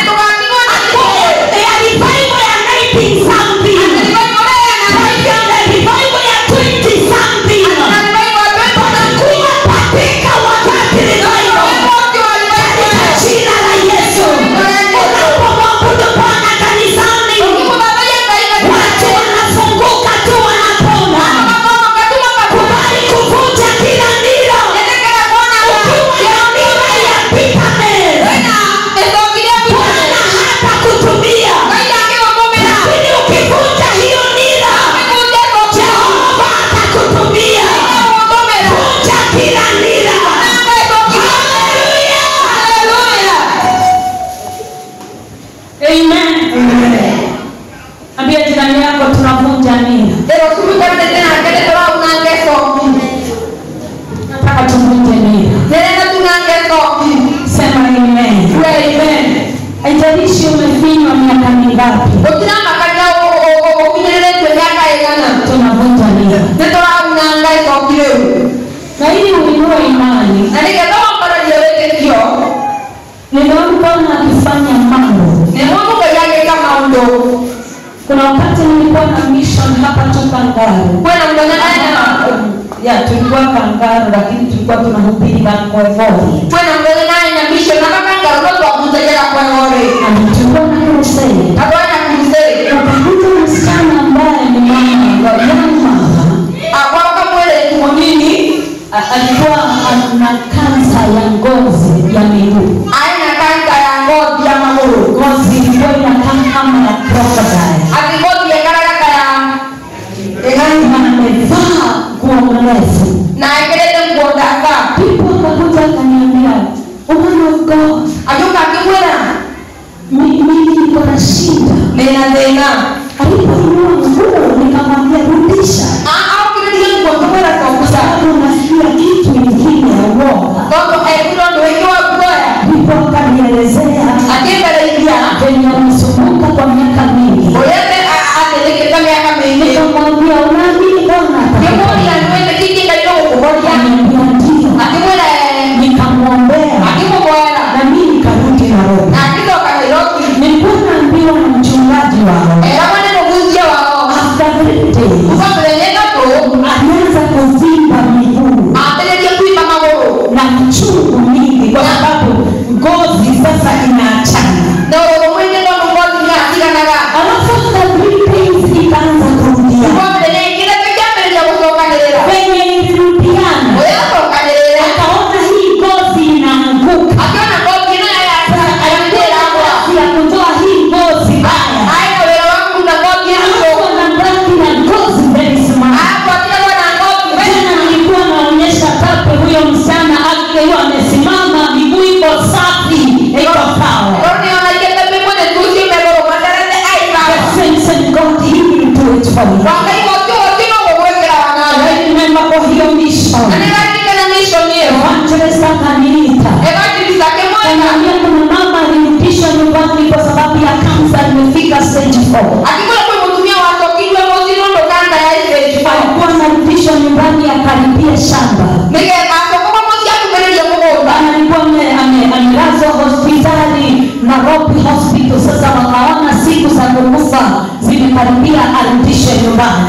[SPEAKER 3] ya revival ya 19 something ya revival ya 20 something tunakuwa katika wakati revival katika jina la Yesu. Unapomwabudu Bwana kanisani, watu wanafunguka tu wanapona. Kubali kuvunja kila nira. Ukiwa na nira ya bitterness, Bwana hatakutumia. Lakini ukivunja hiyo nira, Jehova atakutumia. Vunja kila nira. Hallelujah. Amen. Ambia jirani yako tunavunja nira. Nataka tuvunje nira. Sema amen. Haijalishi umefinywa miaka mingapi, tunavunja nira. Na ili uinue imani,
[SPEAKER 4] na nĩgetha wambararia wĩtĩkio
[SPEAKER 3] nimeona Bwana akifanya mambo.
[SPEAKER 4] nĩ mũndũ ngai agĩka maũndũ
[SPEAKER 3] Kuna wakati nilikuwa na mission hapa tu Kangaru.
[SPEAKER 4] kwĩna mũthenya naena
[SPEAKER 3] Ya, tulikuwa Kangaru lakini tulikuwa tunahubiri Kankwevori.
[SPEAKER 4] kwĩna mũthenya naena mission na makangarũno twabunjagira kwegorĩ
[SPEAKER 3] Na tulikuwa na crusade.
[SPEAKER 4] na twanya crusade
[SPEAKER 3] Ukakuta msichana ambaye ni mama wa young mama
[SPEAKER 4] akwaka mwĩrĩtu mũnini
[SPEAKER 3] a- alikuwa na kansa ya ngozi ya miguu.
[SPEAKER 4] aina kansa ya ngothi ya magũrũ
[SPEAKER 3] Ngozi ilikuwa inakaa kama ya crocodile.
[SPEAKER 4] ati ngothi ĩgaragaka ya ĩgani
[SPEAKER 3] Na amevaa nguo mrefu.
[SPEAKER 4] na ekĩrĩte nguo ndaka
[SPEAKER 3] People wakakuja akaniambia, woman of God,
[SPEAKER 4] agĩũka akĩmwĩra
[SPEAKER 3] mi- mimi niko na shida.
[SPEAKER 4] ndĩna thĩna
[SPEAKER 3] Alipoinua nguo nikamwambia rudisha,
[SPEAKER 4] aukĩrĩrie nguo ngĩmwĩra tokusa
[SPEAKER 3] sababu nasikia kitu ingine ya uoga.
[SPEAKER 4] tondũ ekirwo ndũ wĩkĩwa guoya
[SPEAKER 3] Ndipo akanielezea
[SPEAKER 4] akĩmbereithia
[SPEAKER 3] venye amesumbuka kwa miaka mingi.
[SPEAKER 4] ũrĩa athĩnĩkĩte mĩaka mĩingĩ
[SPEAKER 3] Nikamwambia unaamini Bwana
[SPEAKER 4] ngĩmũria
[SPEAKER 3] atakuponya?"
[SPEAKER 4] nĩwĩtĩkĩtie ngai no gũkũhoria
[SPEAKER 3] Akaniambia ndio.
[SPEAKER 4] akĩmwĩra "Eh."
[SPEAKER 3] Nikamwombea
[SPEAKER 4] akĩmũhoera
[SPEAKER 3] na mimi nikarudi Nairobi.
[SPEAKER 4] na akĩcoka Nairobi
[SPEAKER 3] Nilikuwa naambiwa na mchungaji wao
[SPEAKER 4] eragwo nĩ mũhunjia wao
[SPEAKER 3] after three days
[SPEAKER 4] kuva mũthenya ĩtatũ
[SPEAKER 3] alianza kuvimba miguu
[SPEAKER 4] ambĩrĩrie kuimba magũrũ
[SPEAKER 3] na mchungu mingi kwa sababu ngozi sasa inaachana.
[SPEAKER 4] na ũrũrũ mũingĩ tondũ ngothi nĩ atiganaga
[SPEAKER 3] Alafu after three days ikaanza kurudia.
[SPEAKER 4] kuva mũthenya ĩngĩ wangai wote wote no gugwikira wangaga
[SPEAKER 3] I remember kwa hiyo mission.
[SPEAKER 4] na nĩgaririkana mission ĩyo
[SPEAKER 3] Evangelist akaniita.
[SPEAKER 4] evangelist akĩmwenda
[SPEAKER 3] Kaniambia kuna mama alirudishwa nyumbani kwa sababu ya kansa imefika stage 4.
[SPEAKER 4] akĩkwĩra kwĩ mũtumia wacokirwe mũciĩ nũndũ kanda ya stage five.
[SPEAKER 3] Alikuwa anarudishwa nyumbani akaribia shamba.
[SPEAKER 4] nĩgetha acokoma mũciĩ akumbĩrĩrie mũgũnda
[SPEAKER 3] Bana alikuwa ame- ame- amelazwa hospitali Nairobi hospital. Sasa wakaona siku za kukufa zimekaribia, arudishwe nyumbani.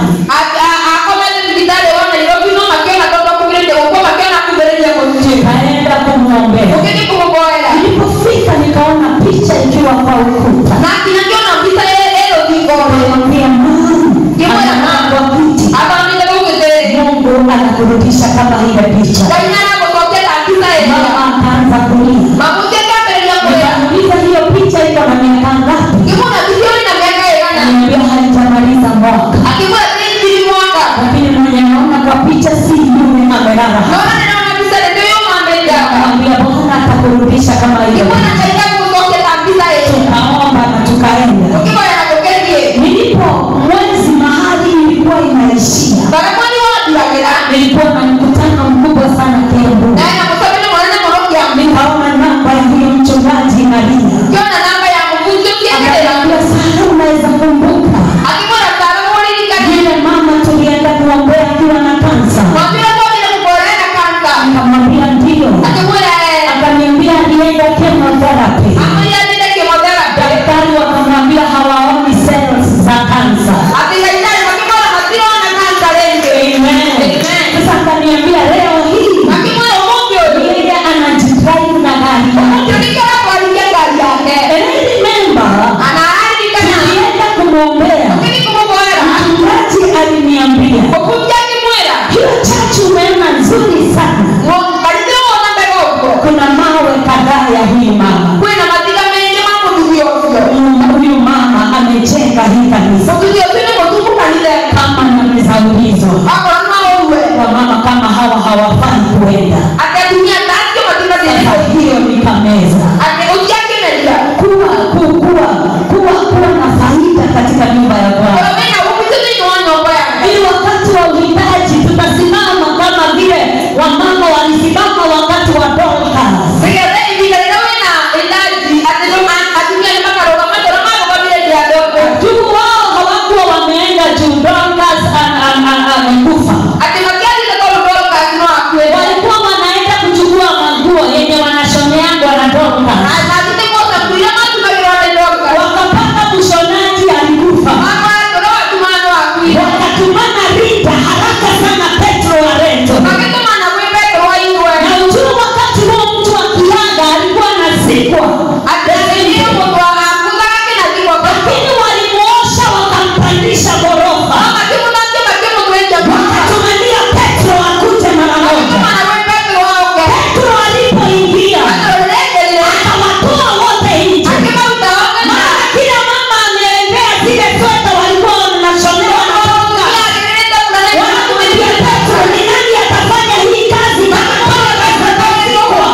[SPEAKER 4] akomete thibitarĩ wa nairobi no makĩona tondũ akumbĩrĩrie gũkua makĩona akumbĩrĩrie mũciĩ
[SPEAKER 3] Kaenda kumwombea.
[SPEAKER 4] ũgĩthiĩ kũmũboera
[SPEAKER 3] Nilipofika nikaona picha ikiwa kwa ukuta.
[SPEAKER 4] na kinya kĩona mbica ĩyo thingore
[SPEAKER 3] Nikamwambia mama, anakaa kwa kiti.
[SPEAKER 4] athamire gũgĩthĩrĩ
[SPEAKER 3] Mungu anakurudisha kama ile picha.
[SPEAKER 4] ngai nĩaragũcokera mbica ĩyo
[SPEAKER 3] Mama akaanza kulia.
[SPEAKER 4] mamuti akambĩrĩria kũrĩa
[SPEAKER 3] Nikamuuliza hiyo picha iko na miaka ngapi?
[SPEAKER 4] ngĩmwona mbica ĩyo ĩna mĩaka ĩigana
[SPEAKER 3] Ananiambia haijamaliza mwaka.
[SPEAKER 4] akĩmwĩra tĩtiri mwaka
[SPEAKER 3] lakini mwenye naona kwa picha si yule amelala hapa.
[SPEAKER 4] nona nĩnaona mbica ĩyo nĩyo mamĩndaga
[SPEAKER 3] Akamwambia Bwana atakurudisha kama hiyo.
[SPEAKER 4] ngĩmwona ngai agũcokera mbica ĩyo
[SPEAKER 3] Tukaomba na tukaenda.
[SPEAKER 4] ũkĩmwĩra gũkĩthiĩ
[SPEAKER 3] Nilipo mwezi mahali ilikuwa inaishia,
[SPEAKER 4] barakwani wathiragĩra
[SPEAKER 3] nilikuwa na mkutano mkubwa sana Kiambu.
[SPEAKER 4] naye na mũcabĩni mũnene mũno kĩambi
[SPEAKER 3] Nikaona namba ya huyo mchungaji Maria,
[SPEAKER 4] ngĩona namba ya mũbunjĩ ũkĩenderera
[SPEAKER 3] akaniambia sana, unaweza kumbuka
[SPEAKER 4] akĩmwĩra tara mũririkanie
[SPEAKER 3] yule mama tulienda kuombea akiwa na kansa?
[SPEAKER 4] mwambire twagire kũbora na kansa
[SPEAKER 3] Nikamwambia ndio.
[SPEAKER 4] akĩmwĩra ee
[SPEAKER 3] Akaniambia alienda chemotherapy.
[SPEAKER 4] amwĩra thire chemotherapy
[SPEAKER 3] daktari wakamwambia hawaoni cells za kansa
[SPEAKER 4] atĩ daktari makĩmwĩra matirona kansa rĩngĩ
[SPEAKER 3] sasa akaniambia leo hii
[SPEAKER 4] akĩmwĩra ũmũthĩ ũyũ
[SPEAKER 3] yeye anajidrive na gari
[SPEAKER 4] ũmũthĩ
[SPEAKER 3] yake
[SPEAKER 4] ũrĩkĩra twarithia ngari yake
[SPEAKER 3] And I remember
[SPEAKER 4] ana araririkana
[SPEAKER 3] tulienda kumwombea
[SPEAKER 4] ũkĩthi kũmũbora
[SPEAKER 3] mchungaji aliniambia
[SPEAKER 4] mũbunjĩ akĩmwĩra
[SPEAKER 3] hiyo chachu umeona nzuri sana
[SPEAKER 4] kanitha wona mbega ũguo
[SPEAKER 3] kuna mawe kadhaa ya huyu mama
[SPEAKER 4] kwĩna matiga maingĩ ma mũthuri ũcio
[SPEAKER 3] huyu mama amejenga hii kanisa
[SPEAKER 4] mũthuri ũcio nĩ mũthuku kanitha
[SPEAKER 3] kama namezaulizwa
[SPEAKER 4] akorwo no ũrue
[SPEAKER 3] wamama kama hawa hawafai kuenda
[SPEAKER 4] atĩ atumia tacio matibatĩrĩ
[SPEAKER 3] Sasa hiyo nikameza
[SPEAKER 4] atĩ ũciakĩmeria
[SPEAKER 3] kuwa ku- kuwa kuwa kuwa na faida katika nyumba ya Bwana.
[SPEAKER 4] ũmenya umithio thĩinĩ wa nyũmba yake
[SPEAKER 3] Ili wakati wa uhitaji tutasimama kama vile wamama walisimama wakati wa Dorcas.
[SPEAKER 4] nĩgetha ihinda rĩrĩa wĩna ĩndaji atĩ nĩ- atumia nĩ makarũgama tondũ marũgamire njĩra ndogo
[SPEAKER 3] Tu wao hawakuwa wameenda juu Dorcas a- a- a- amekufa.
[SPEAKER 4] atĩ matiathire tondũ Dorcas no akuĩte
[SPEAKER 3] Walikuwa wanaenda kuchukua maguo yenye wanashoneangwa na Dorcas.
[SPEAKER 4] na atĩ moca kuiria matumagĩrwo nĩ Dorcas
[SPEAKER 3] Wakapata mshonaji alikufa.
[SPEAKER 4] makora tondũ watuma no akuire
[SPEAKER 3] Wakatumana Rita haraka sana Petro wa Reto.
[SPEAKER 4] magĩtũmana gwĩ Petro wa igwe
[SPEAKER 3] na ujue wakati huo mtu akiaga alikuwa anazikwa
[SPEAKER 4] atĩ ndio mũndũ akuthaga kĩnathigwo
[SPEAKER 3] lakini walimuosha wakampandisha ghorofa
[SPEAKER 4] makĩmũthakia makĩmũtwenja
[SPEAKER 3] wakatumania petro akuje mara moja
[SPEAKER 4] magĩtũmana gwĩ Petro waoke
[SPEAKER 3] petro alipoingia
[SPEAKER 4] akĩrũrĩrĩire
[SPEAKER 3] akawatoa wote nje
[SPEAKER 4] akĩmaruta oke
[SPEAKER 3] mara kila mama ameendea zile sweta walikuwa wanashonewa na toka wanakumwambia petro ni nani atafanya hii kazi kama wewe umezaliwa?"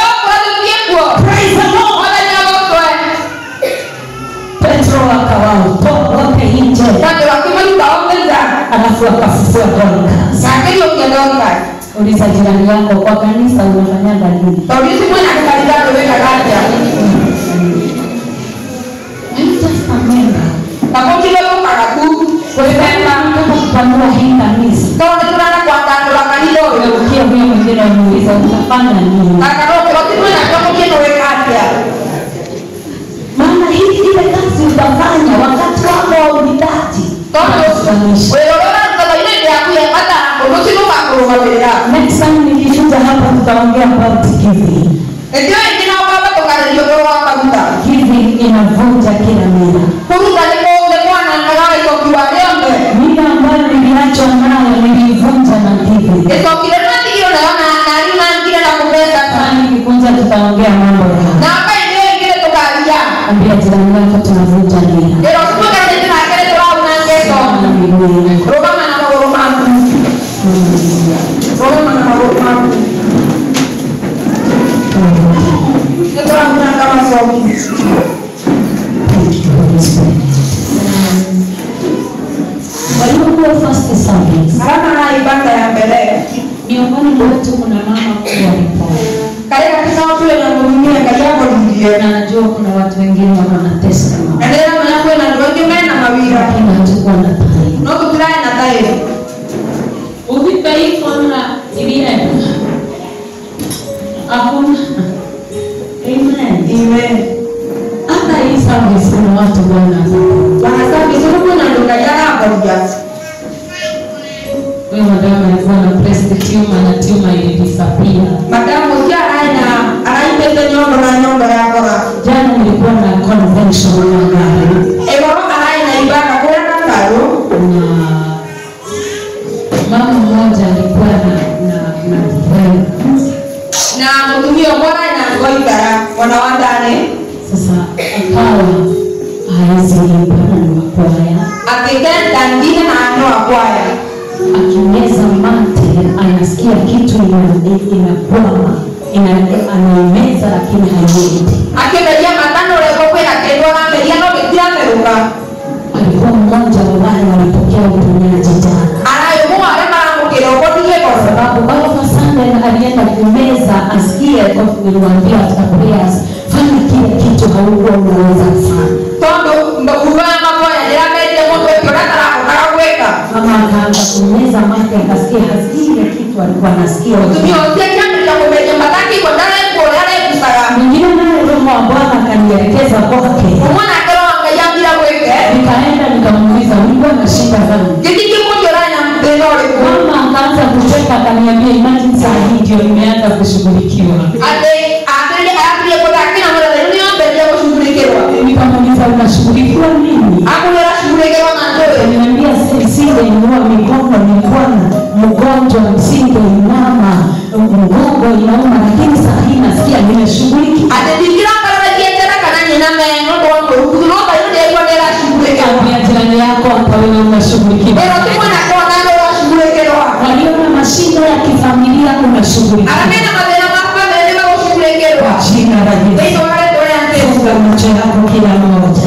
[SPEAKER 3] Praise the Lord. petro akawatoa wote nje alafu akafufua Dorcas. Uliza jirani yako kwa kanisa unafanyaga nini? I'm just a member. Nataka kupanua hii kanisa. Ukia huyo mwingine umuuliza utafanya nini? Maana hii ile kazi utafanya wakati wako wa uhitaji. Tunanisha. Next time nikishuja hapa tutaongea about giving.
[SPEAKER 4] Ndio ingine wababa tukarejea kwa wakabuta.
[SPEAKER 3] Giving inavunja kila mila.
[SPEAKER 4] Kuruka ni kwa mwana ngalawa iko kiwalembe.
[SPEAKER 3] Mila ambayo niliachwa nayo nilivunja na giving.
[SPEAKER 4] Ikokile nati hiyo naona na lima ngine na kupesa
[SPEAKER 3] Sasa
[SPEAKER 4] sana.
[SPEAKER 3] nikikunja tutaongea mambo ya
[SPEAKER 4] Na hapa ndio ingine tukalia.
[SPEAKER 3] ambia jirani yako tunavunja mila.
[SPEAKER 4] Ndio kutoka tena kile kwa una ngeso.
[SPEAKER 3] Sana Biblia.
[SPEAKER 4] Roma na magoro mangu. Roma na magoro mangu. Ndio kuna kama somi.
[SPEAKER 3] Kwa hiyo hiyo first service
[SPEAKER 4] Halafu na ibada ya mbele.
[SPEAKER 3] miongoni mwetu kuna mama kubwa alipona
[SPEAKER 4] Kale katika watu wenye kuhudumia kazi yako ndiye.
[SPEAKER 3] na najua kuna watu wengine wako na testimony
[SPEAKER 4] Endelea mwenye kuwa na ndoto mena mawira.
[SPEAKER 3] lakini hatukuwa na taarifa
[SPEAKER 4] No kutulai na tayo.
[SPEAKER 3] uvipaikona ivile hakuna amen
[SPEAKER 4] Amen.
[SPEAKER 3] hata hii service kuna watu bwana
[SPEAKER 4] Wanasema vizuri kuna ndoto yako hapo ndio.
[SPEAKER 3] huyo madamu alikuwa na breast tumor na tumor ilidisappear
[SPEAKER 4] Madamu kia aina anaipesa nyondo na nyondo yako.
[SPEAKER 3] jana nilikuwa na convention ya magari
[SPEAKER 4] Ewa aina ibada kwa na karo.
[SPEAKER 3] na mama mmoja alikuwa na na na friend.
[SPEAKER 4] Na mtumio bora na ngoita wanawandane.
[SPEAKER 3] sasa akawa haezi imba na ni wakwaya
[SPEAKER 4] Akikenda ndine na anoa kwaya.
[SPEAKER 3] akimeza mate anasikia kitu ina- inakwama ina- anaimeza lakini haiendi
[SPEAKER 4] Akimelia matano leko kwenda kedwa na melia no betia meruka.
[SPEAKER 3] alikuwa mmoja wa wale walipokea uponyaji jana
[SPEAKER 4] Anayo mu ale mara mukiro kotige
[SPEAKER 3] kwa
[SPEAKER 4] kosa.
[SPEAKER 3] sababu Baba Sunday alienda kumeza asikie kwa nilimwambia after prayers fanya kile kitu haukuwa unaweza kufanya
[SPEAKER 4] Tondo ndo kuvaa makwaya ndio ameje moto kwa kara kara kweka.
[SPEAKER 3] mama akaanza kumeza mate akasikia hasikii ile kitu alikuwa anasikia
[SPEAKER 4] Tumio tia kama cha kumeja mataki kwa ndani kwa yale kusara.
[SPEAKER 3] mwingine naye roho wa Bwana akanielekeza kwake
[SPEAKER 4] Umwana kero angaya bila kweke.
[SPEAKER 3] nikaenda nikamuuliza ulikuwa na shida gani
[SPEAKER 4] Kiti kiko joranya mpendo leko.
[SPEAKER 3] mama akaanza kucheka akaniambia imagine saa hii ndio nimeanza kushughulikiwa
[SPEAKER 4] Ade ade ade kwa kina mara leo ni mbele ya kushughulikiwa.
[SPEAKER 3] nikamuuliza unashughulikiwa nini
[SPEAKER 4] Hakuna shughulikiwa na ndoe.
[SPEAKER 3] Aliniambia nisingeinua mikono, nilikuwa na mgonjwa, nisingeinama, mgongo inauma, lakini saa hii nasikia nimeshughulikiwa.
[SPEAKER 4] Atendikira kala kietera kana nyina meno ndo ndo kuno ba yule kwa ndera shughulikiwa.
[SPEAKER 3] Ambia jirani yako hata wewe unashughulikiwa.
[SPEAKER 4] Pero tuko na kwa nalo wa shughulikiwa.
[SPEAKER 3] Walio na mashida ya kifamilia unashughulikiwa.
[SPEAKER 4] Aramena madera mapa mbele ba
[SPEAKER 3] Kwa
[SPEAKER 4] kushughulikiwa.
[SPEAKER 3] jina la
[SPEAKER 4] Ndio
[SPEAKER 3] Yesu.
[SPEAKER 4] wale ndo yante.
[SPEAKER 3] Funga macho yako kila mmoja.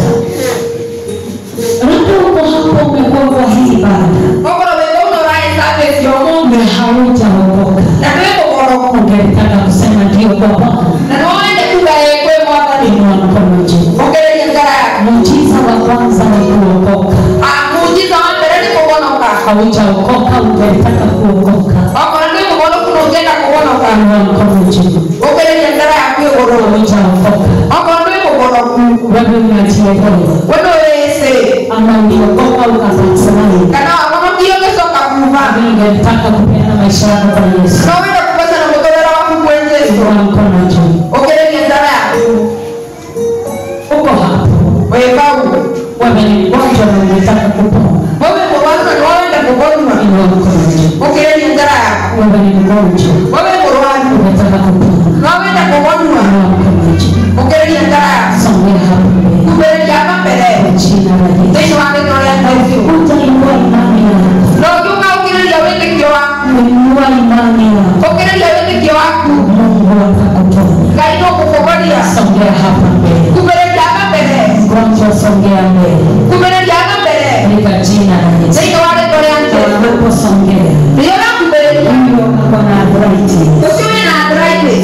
[SPEAKER 3] Labda uko hapo umekuwa kwa hii ibada,
[SPEAKER 4] Kokoro bego ndo rai sabe sio
[SPEAKER 3] kumbe haujaokoka.
[SPEAKER 4] Na wewe kokoro.
[SPEAKER 3] Ungetaka kusema ndio kwa Bwana,
[SPEAKER 4] Na waende kuga yekwe mwaka ni.
[SPEAKER 3] inua mkono juu.
[SPEAKER 4] Okere yangara.
[SPEAKER 3] Muujiza wa kwanza ni kuokoka.
[SPEAKER 4] Ah muujiza wa mbele ni kuonoka.
[SPEAKER 3] Haujaokoka, ungetaka kuokoka.
[SPEAKER 4] Okoro ni kuono kuno ugenda kuonoka.
[SPEAKER 3] Inua mkono juu.
[SPEAKER 4] Okere yangara ya kuyo kokoro.
[SPEAKER 3] Haujaokoka.
[SPEAKER 4] Okoro ni kuono.
[SPEAKER 3] Wewe unajielewa
[SPEAKER 4] Wewe wese.
[SPEAKER 3] ama uliokoka ukabatilai.
[SPEAKER 4] Kana wakono kiyo kesoka kuva.
[SPEAKER 3] Ungetaka kupeana maisha yako kwa Yesu.
[SPEAKER 4] Na wewe kupata na motolera wa kuwenze.
[SPEAKER 3] Inua mkono juu.
[SPEAKER 4] Okere yangara ya.
[SPEAKER 3] Uko hapo.
[SPEAKER 4] Wewe bau.
[SPEAKER 3] Wewe ni mgonjwa na ungetaka kupona.
[SPEAKER 4] Wewe kwa watu na waenda kugonwa.
[SPEAKER 3] Inua mkono juu.
[SPEAKER 4] Okere yangara ya.
[SPEAKER 3] Wewe ni mgonjwa.
[SPEAKER 4] Wewe kwa watu.
[SPEAKER 3] Ungetaka kupona.
[SPEAKER 4] Na waenda kugonwa.
[SPEAKER 3] Inua mkono juu.
[SPEAKER 4] Okere yangara ya.
[SPEAKER 3] Songea hapo mbele.
[SPEAKER 4] Kubele yama mbele.
[SPEAKER 3] Kwa jina la Yesu.
[SPEAKER 4] Ndio wale ndo yanda.
[SPEAKER 3] Ukikuta inua imani yako.
[SPEAKER 4] Na ukiuka ukirelia wende kio wako.
[SPEAKER 3] Inua imani yako.
[SPEAKER 4] Ukirelia wende kio wako.
[SPEAKER 3] Mungu atakuponya.
[SPEAKER 4] Kaino kukugolia.
[SPEAKER 3] Songea hapa mbele.
[SPEAKER 4] Kubele yama mbele.
[SPEAKER 3] Mgonjwa songea mbele.
[SPEAKER 4] Kubele yama mbele.
[SPEAKER 3] Katika jina la Yesu.
[SPEAKER 4] Ndio wale ndo yanda.
[SPEAKER 3] Unaposongea.
[SPEAKER 4] Ndio na kubele.
[SPEAKER 3] Huyo ako na arthritis.
[SPEAKER 4] Usiwe na arthritis.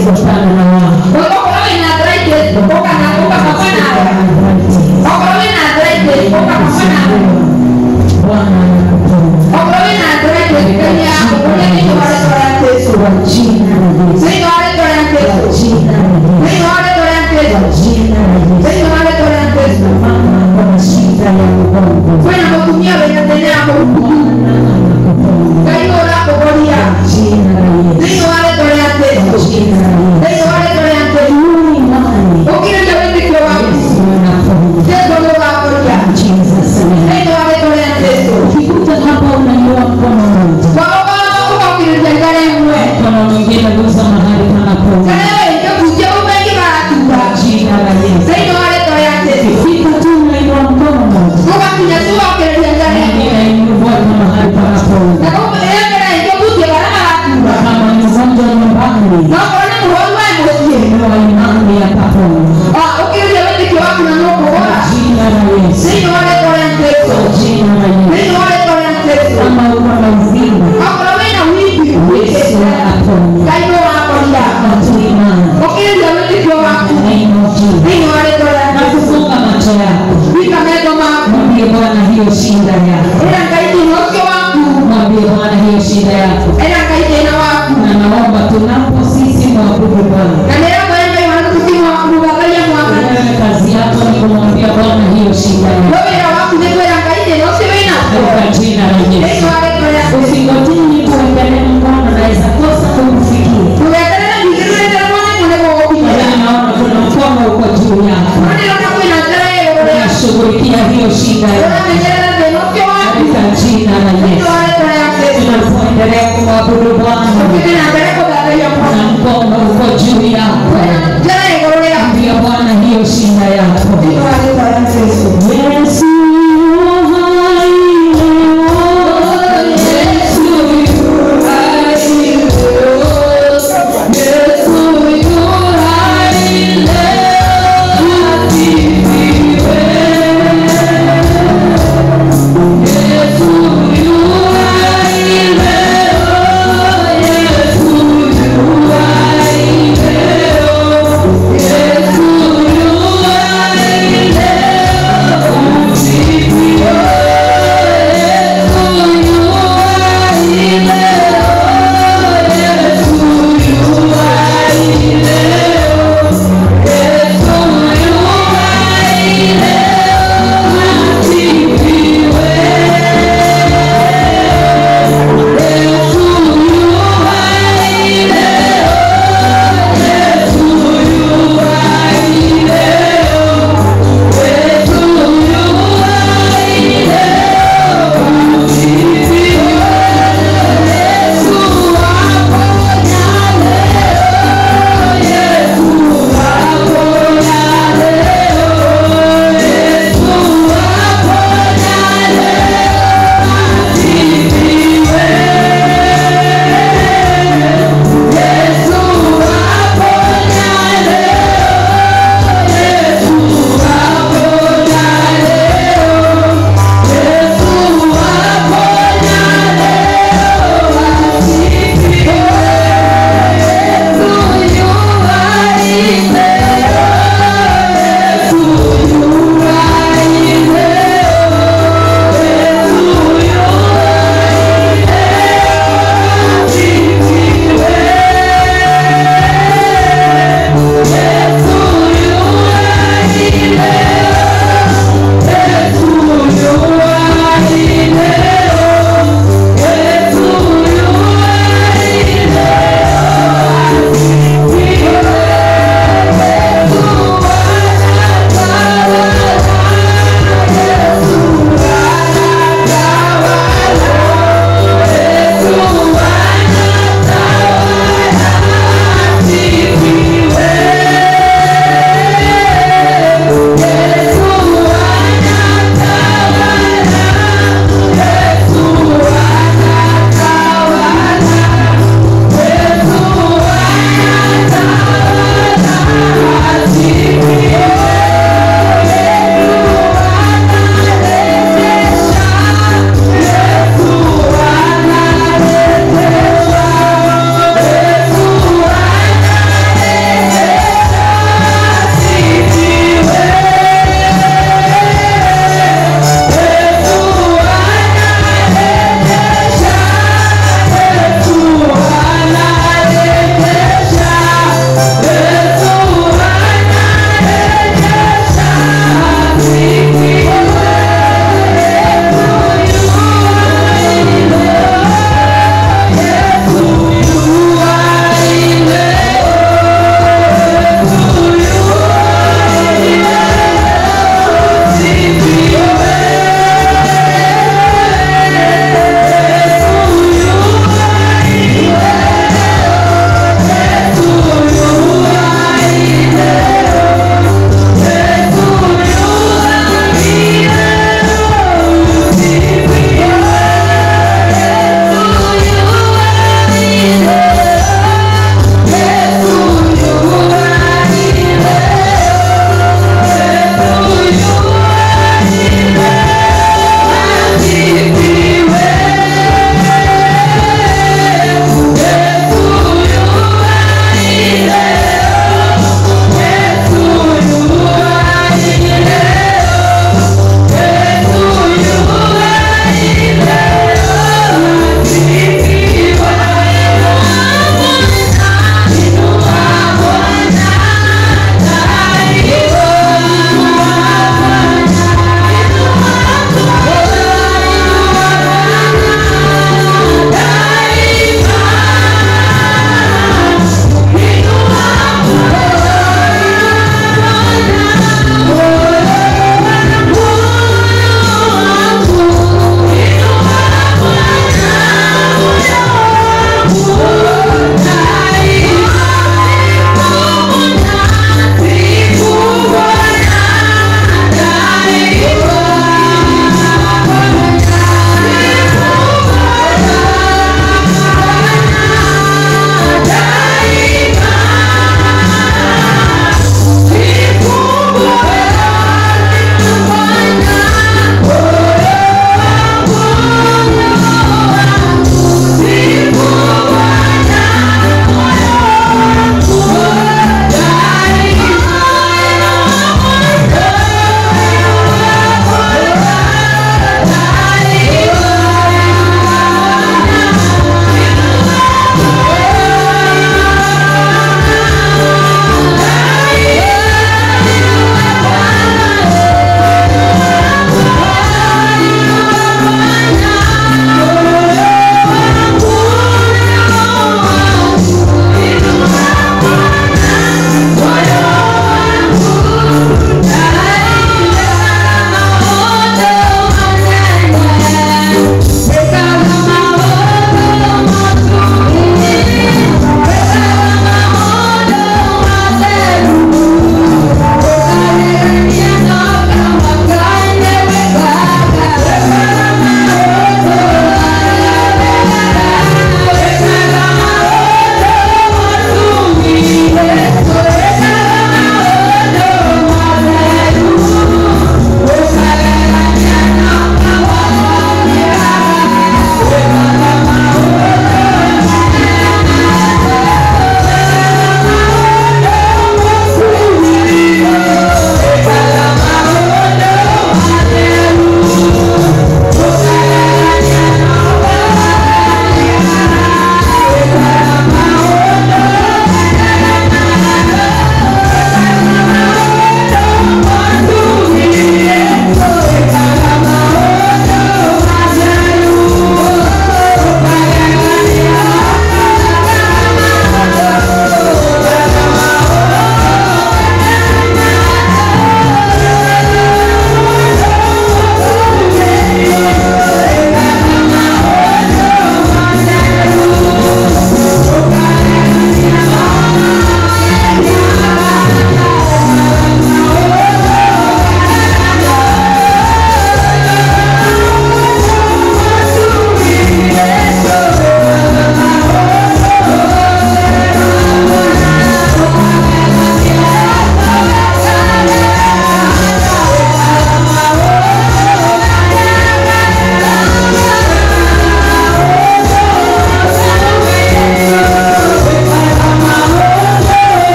[SPEAKER 3] shida yako
[SPEAKER 4] ena ngai thĩna waku
[SPEAKER 3] na naomba tunapo sisi mwabudu bwana
[SPEAKER 4] na nĩrakũria ngai wangu tũkĩmwakurugatharia mwaka
[SPEAKER 3] wewe kazi yako ni kumwambia bwana hiyo shida
[SPEAKER 4] we
[SPEAKER 3] yako
[SPEAKER 4] wĩra waku nĩ kwĩra ngai thĩna ũcio wĩnaguo
[SPEAKER 3] katika jina la
[SPEAKER 4] thĩinĩ
[SPEAKER 3] yesu
[SPEAKER 4] wa rĩtwa rĩa
[SPEAKER 3] usingotini kuendelea mkono naweza kosa kumfikia
[SPEAKER 4] ndũgeterere ningĩrũrĩte mwanĩko nĩguo gũkinyĩra
[SPEAKER 3] lakini naona kuna mkono uko juu yako
[SPEAKER 4] no nĩrona kwĩna njĩra ĩgũrũ rĩa
[SPEAKER 3] unashughulikia hiyo shida yako
[SPEAKER 4] ũramenyerera thĩna ũcio waku
[SPEAKER 3] katika jina la
[SPEAKER 4] thĩinĩ
[SPEAKER 3] yesu
[SPEAKER 4] wa rĩtwa rĩa Jesũ
[SPEAKER 3] tunapoendelea kumwabudu bwana
[SPEAKER 4] tũthiĩ na mbere kũthathaiya
[SPEAKER 3] na
[SPEAKER 4] mwana
[SPEAKER 3] mkono uko juu yako
[SPEAKER 4] kwĩna njĩra ĩgũrũ rĩa
[SPEAKER 3] ambia bwana hiyo shida yako
[SPEAKER 4] thĩinĩ wa rĩtwa rĩa Jesũ
[SPEAKER 3] yesu hai leo yesu yu hai leo yesu yu hai leo asifiwe yesu yu hai leo yesu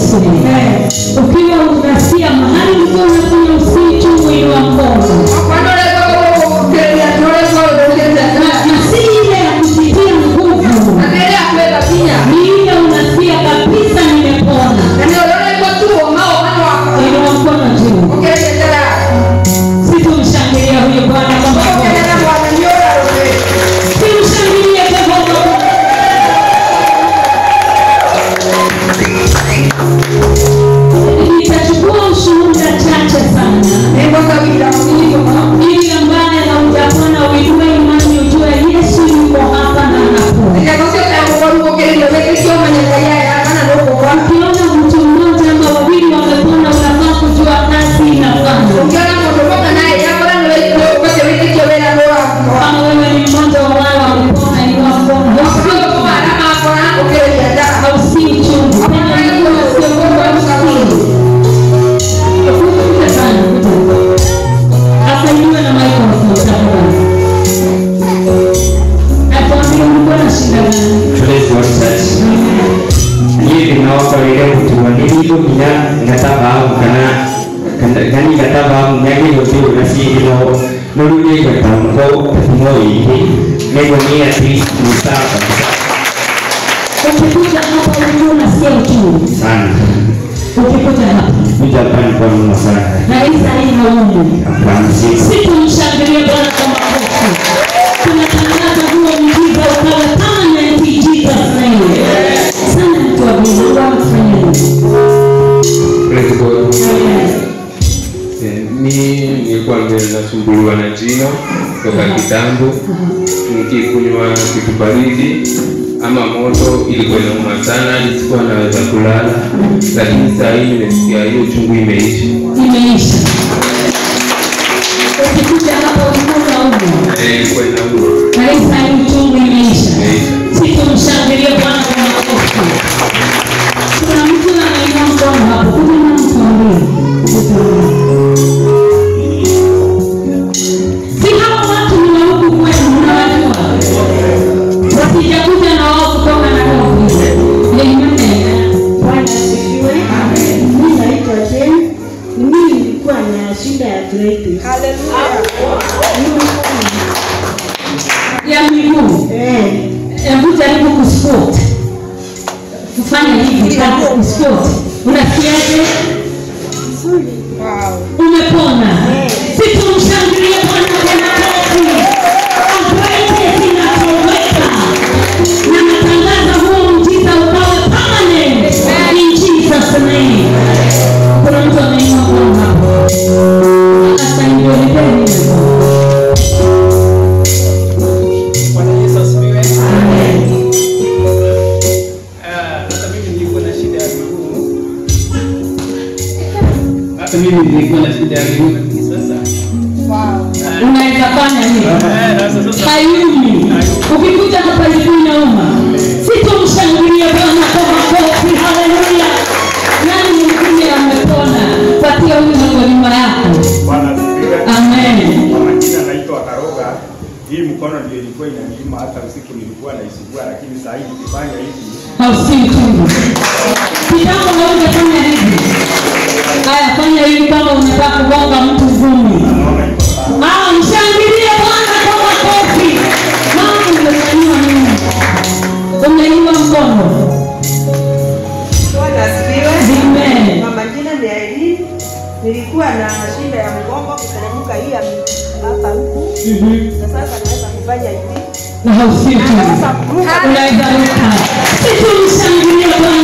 [SPEAKER 3] Yesu. Ukiwa unasikia mahali ulikuwa unafanya usii chungu inua mkono. Na- na si ile ya kujitia nguvu. Ni ile unasikia kabisa nimepona. Inua mkono juu. Situmshangilia huyo Bwana kwa makofi. Simshangilie Jehova. Nitachukua ushuhuda chache sana ili ambaye haujapona uinue imani ujue Yesu yuko hapa na anapona. Ukiona mtu mmoja ama wawili wamepona, unafaa kujua kazi inafanya. Kama wewe ni mmoja wa wale wamepona, inua mkono. Hausikii uchungu. Penda Mungu asiyeogopa usikii. Kuja sana, kuja. Asaidiwe na microphone tafadhali. Atuambie ulikuwa na shida gani?
[SPEAKER 6] Praise God Church. Niĩ ndĩnokorire gũtuanĩrio nginya ngatabamu kana kana- gani gatabamu nyagĩrĩirwo ndĩrĩ na ciĩno no rĩu nĩngwetamko tatumo ĩngĩ nĩguo nĩ at least ni sawa kabisa
[SPEAKER 3] Ukikuja hapa ulikuwa unasikia uchungu.
[SPEAKER 6] sana
[SPEAKER 3] Ukikuja hapa
[SPEAKER 6] kuja hapa ni kwa mno sana
[SPEAKER 3] na hii saa hii haumu.
[SPEAKER 6] hapana si
[SPEAKER 3] Situmshangilie Bwana kwa makofi. Tunatangaza huo mjiza ukawe permanent in Jesus name. Sana mtu wa Mungu, Mungu amefanya nini?
[SPEAKER 7] Praise God. Eh, mi nilikuwa nasumbuliwa na jino toka kitambo, nikikunywa kitu baridi ama moto ilikuwa inauma sana, nisikuwa naweza kulala, lakini saa hii nimesikia hiyo chungu imeisha.
[SPEAKER 3] Imeisha. Ukikuja hapa ulikuwa unaumu.
[SPEAKER 7] Eh, ilikuwa inauma
[SPEAKER 3] Na hii saa hii uchungu imeisha.
[SPEAKER 7] imeisha.
[SPEAKER 3] Situmshangilie Bwana kwa makofi. Kuna mtu anainua mkono hapo. Kuja na mtuambie. Si hawa watu ni wa huku kwetu mnawajua. Wasijakuja na wao kutoka na kofi. Amen.
[SPEAKER 8] Bwana asifiwe. Mimi naitwa Jane. Mimi nilikuwa na shida ya arthritis.
[SPEAKER 3] Ya miguu.
[SPEAKER 8] Eh,
[SPEAKER 3] Hebu jaribu kusquat. Kufanya hivi kama kusquat. Unasikiaje? Umepona. Situmshangilie Bwana kwa makofi. Arthritis inatoweka. Na natangaza huo mjiza ukawe permanent in Jesus name. Kuna mtu ameinua mkono hapo. Sasa ndio nipeni hiyo.
[SPEAKER 1] Bwana Yesu asifiwe.
[SPEAKER 3] Amen.
[SPEAKER 1] Ah, Hata mimi nilikuwa na shida ya miguu. Hata mimi nilikuwa na shida ya miguu lakini sasa
[SPEAKER 3] Unaweza fanya nini?
[SPEAKER 1] eh, sasa sasa
[SPEAKER 3] hayumi ukikuja hapa ilikuwa inauma situmshangilie bwana kwa makofi haleluya nani mwingine amepona patia huyu mwenye nyuma yako
[SPEAKER 9] Bwana asifiwe.
[SPEAKER 3] amen
[SPEAKER 9] Kwa majina naitwa Karoga. Hii mkono ndio ilikuwa inaniuma hata usiku nilikuwa naisugua, lakini saa hii nikifanya hivi
[SPEAKER 3] hausikii uchungu kitambo haujafanya hivi haya fanya hivi kama unataka kugonga mtu vumbi
[SPEAKER 9] naona iko sawa.
[SPEAKER 3] Ah, mshangilie bwana kwa makofi mama umefanywa nini umeinua mkono
[SPEAKER 4] Bwana asifiwe.
[SPEAKER 3] Amen.
[SPEAKER 4] Kwa majina ni Aileen. Nilikuwa na shida ya mgongo kuteremka hii ya mi- hapa huku
[SPEAKER 3] Mhm.
[SPEAKER 4] na sasa naweza kufanya hivi.
[SPEAKER 3] na hausikii uchungu
[SPEAKER 4] Naweza kuruka.
[SPEAKER 3] unaweza ruka situmshangilie bwana